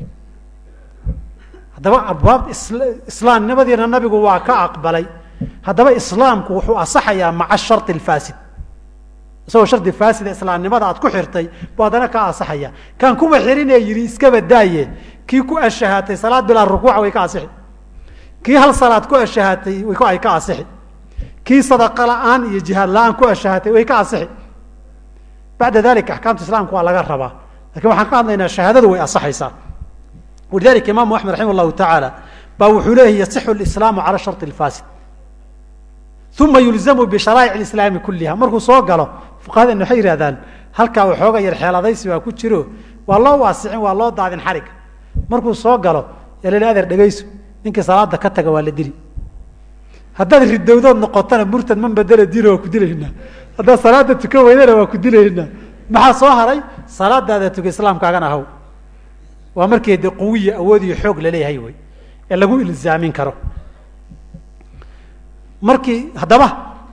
haddaba abwaab islaamnimadiina nabigu waa ka aqbalay haddaba islaamku wuxuu asaxayaa maca shari alfasid isagoo shardi faasida islaamnimada aad ku xirtay buu haddana ka asaxaya kaan kuba xirinee yidhi iskaba daaye kii ku ashahaatay salaad bilaa rukuuca way ka asixi kii hal salaad ku ashahaatay ay ka asixi kii sadaqa la-aan iyo jihaad la-aan ku ashahaatay way ka asixi bacda dalika axkaamta islaamka waa laga rabaa lakin waxaan ka hadlaynaa shahaadadu way asaxaysaa walidalika imaamu axmed raximah llahu tacaala baa wuxuu leeyahy yasixu lislaamu cala shari lfasid uma yulzamu bisharaa'ic islaami kuliha markuu soo galo fuqahadeen waxay yihahdaan halkaa waxooga yar xeeladaysi waa ku jiro waa loo waasicin waa loo daadin xarig markuu soo galo yaa la adeer dhegayso ninkii salaada ka taga waa la dili haddaad ridowdood noqotona murtad man bedela diino waa ku dilaynaa haddaad salaada tukan weydana waa ku dilaynaa maxaa soo haray salaadaada tuka islaamkaagana ahaw waa markii de quwiya awood iyo xoog laleeyahay wey ee lagu ilzaamin karo markii haddaba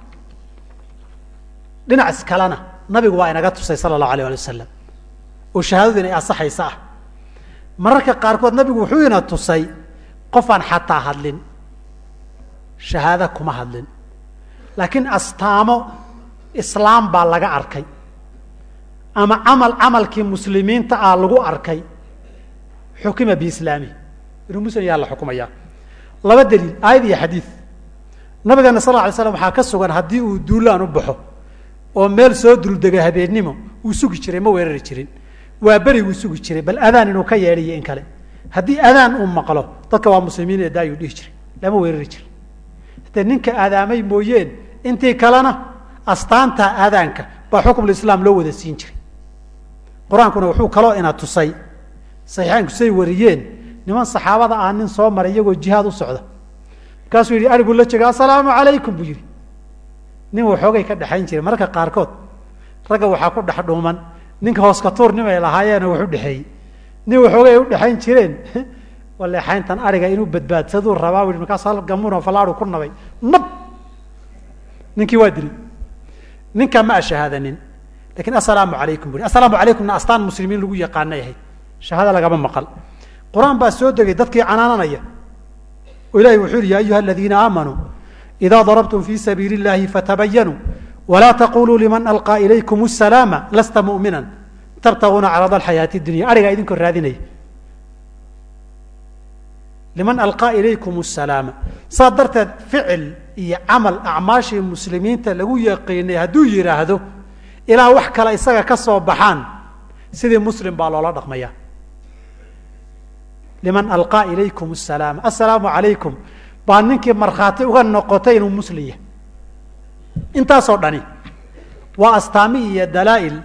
dhinac kalena nabigu waa inaga tusay sala allahu alayh ali wasalam oo shahaadadu inay asaxaysa ah mararka qaarkood nabigu wuxuu ina tusay qofaan xataa hadlin shahaada kuma hadlin laakiin astaamo islaam baa laga arkay ama camal camalkii muslimiinta ah lagu arkay xukima biislaami inuu muslim yaa la xukumayaa laba daliil aayad iyo xadiid nabigeena sal lla alay slam waxaa ka sugan haddii uu duulaan u baxo oo meel soo duldega habeennimo uu sugi jiray ma weerari jirin waa beriguu sugi jiray bal adaan inuu ka yeedhiyo in kale haddii adaan uu maqlo dadka waa muslimiin ee daayuu dhihi jiray lama weerari jirin hadee ninka aadaamay mooyeen intii kalena astaanta aadaanka baa xukmulislaam loo wada siin jiray qur-aankuna wuxuu kaloo ina tusay saxiixaanku say wariyeen niman saxaabada ah nin soo maray iyagoo jihaad u socda markaasuu yidhi ariguu la jega assalaamu calaykum buu yidhi nin waxoogay ka dhexayn jiray mararka qaarkood ragga waxaa ku dhex dhuuman ninka hooska tuur nimay lahaayeena wax u dhexeeyey nin waxoogay ay u dhexayn jireen waleexayntan ariga inuu badbaadsaduu rabaa ui markaas hal gamuno falaadu ku nabay nab ninkii waa dilay ninkaa ma ashahaadanin lakin assalaamu calaykum bui assalaamu calaykumna astaan muslimiin lagu yaqaanay ahayd shahaada lagama maqal qur-aan baa soo degay dadkii canaananaya oo ilahi wuxuu yihi ya ayuha aladiina aamanuu ida darabtum fi sabiili اllahi fatabayanuu wla taquluu liman alqaa ilaykum الsalaama lasta mu'mina tabtaguuna carada alxayaati اdunya arigaa idinkoo raadinaya liman alqaa ilaykum الsalaama saa darteed ficil iyo camal acmaashii muslimiinta lagu yaqiinay hadduu yidhaahdo ilaa wax kale isaga ka soo baxaan sidii muslim baa loola dhaqmaya liman alqaa ilaykum الsalaama assalaamu calaykum baa ninkii markhaati uga noqotay inuu muslim yahay intaasoo dhani waa astaami iyo dalaa'il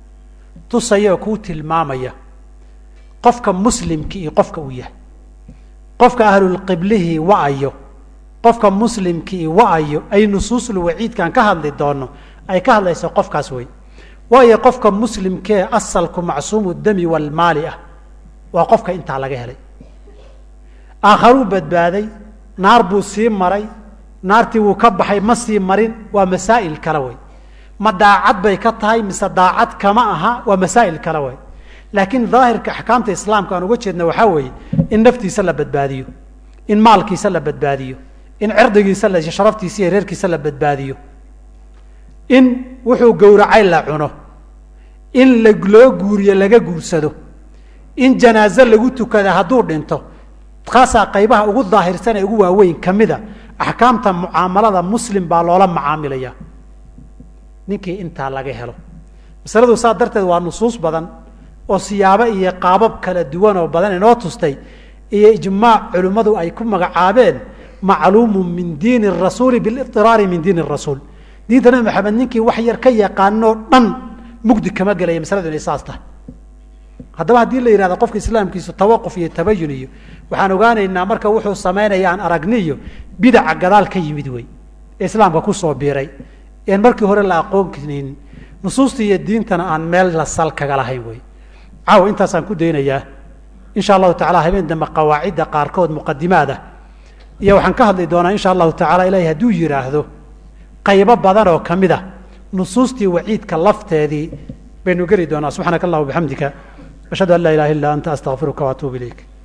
tusaya oo kuu tilmaamaya qofka muslimki iyo qofka uu yahay qofka ahlulqiblihii wa-ayo qofka muslimkii wa-ayo ay nusuusul waciidkan ka hadli doono ay ka hadlayso qofkaas wey waayo qofka muslimkee asalku macsuumu dami walmaali ah waa qofka intaa laga helay aakharuu badbaaday naar buu sii maray naartii wuu ka baxay ma sii marin waa masaa'il kale wey ma daacad bay ka tahay mise daacad kama aha waa masaa'il kale wey laakiin daahirka axkaamta islaamka aan uga jeedna waxaa weeye in naftiisa la badbaadiyo in maalkiisa la badbaadiyo in cirdigiisa la sharaftiisa iyo reerkiisa la badbaadiyo in wuxuu gowracay la cuno in la loo guuriyo laga guursado in janaaze lagu tukada hadduu dhinto kaasaa qaybaha ugu daahirsan ee ugu waaweyn ka mida axkaamta mucaamalada muslim baa loola macaamilaya ninkii intaa laga helo masaladu saa darteed waa nusuus badan oo siyaabo iyo qaabab kala duwan oo badan inoo tustay iyo ijmaac culimmadu ay ku magacaabeen macluumu min diini rasuuli biliraari min diini rasuul diinta nabi maxamed ninkii wax yar ka yaqaanoo dhan mugdi kama gelaya masaladu inay saas tahay haddaba haddii la yihahdo qofka islaamkiisu tawaquf iyo tabayun iyo waxaan ogaanaynaa marka wuxuu samaynaya aan aragni iyo bidaca gadaal ka yimid wey ee islaamka kusoo biiray en markii hore la aqoonnin nusuusta iyo diintana aan meel la sal kaga lahayn wey caawa intaasaan ku daynayaa insha allahu tacala habeen dambe qawaacidda qaarkood muqadimaada iyo waxaan ka hadli doonaa insha allahu tacala ilahi hadduu yidhaahdo qaybo badan oo kamid a nusuustii waciidka lafteedii baynu geli doonaa subxaanaka allah bixamdika ashhadu an laa ilaha illa anta astaqfiruka waatuub ilayk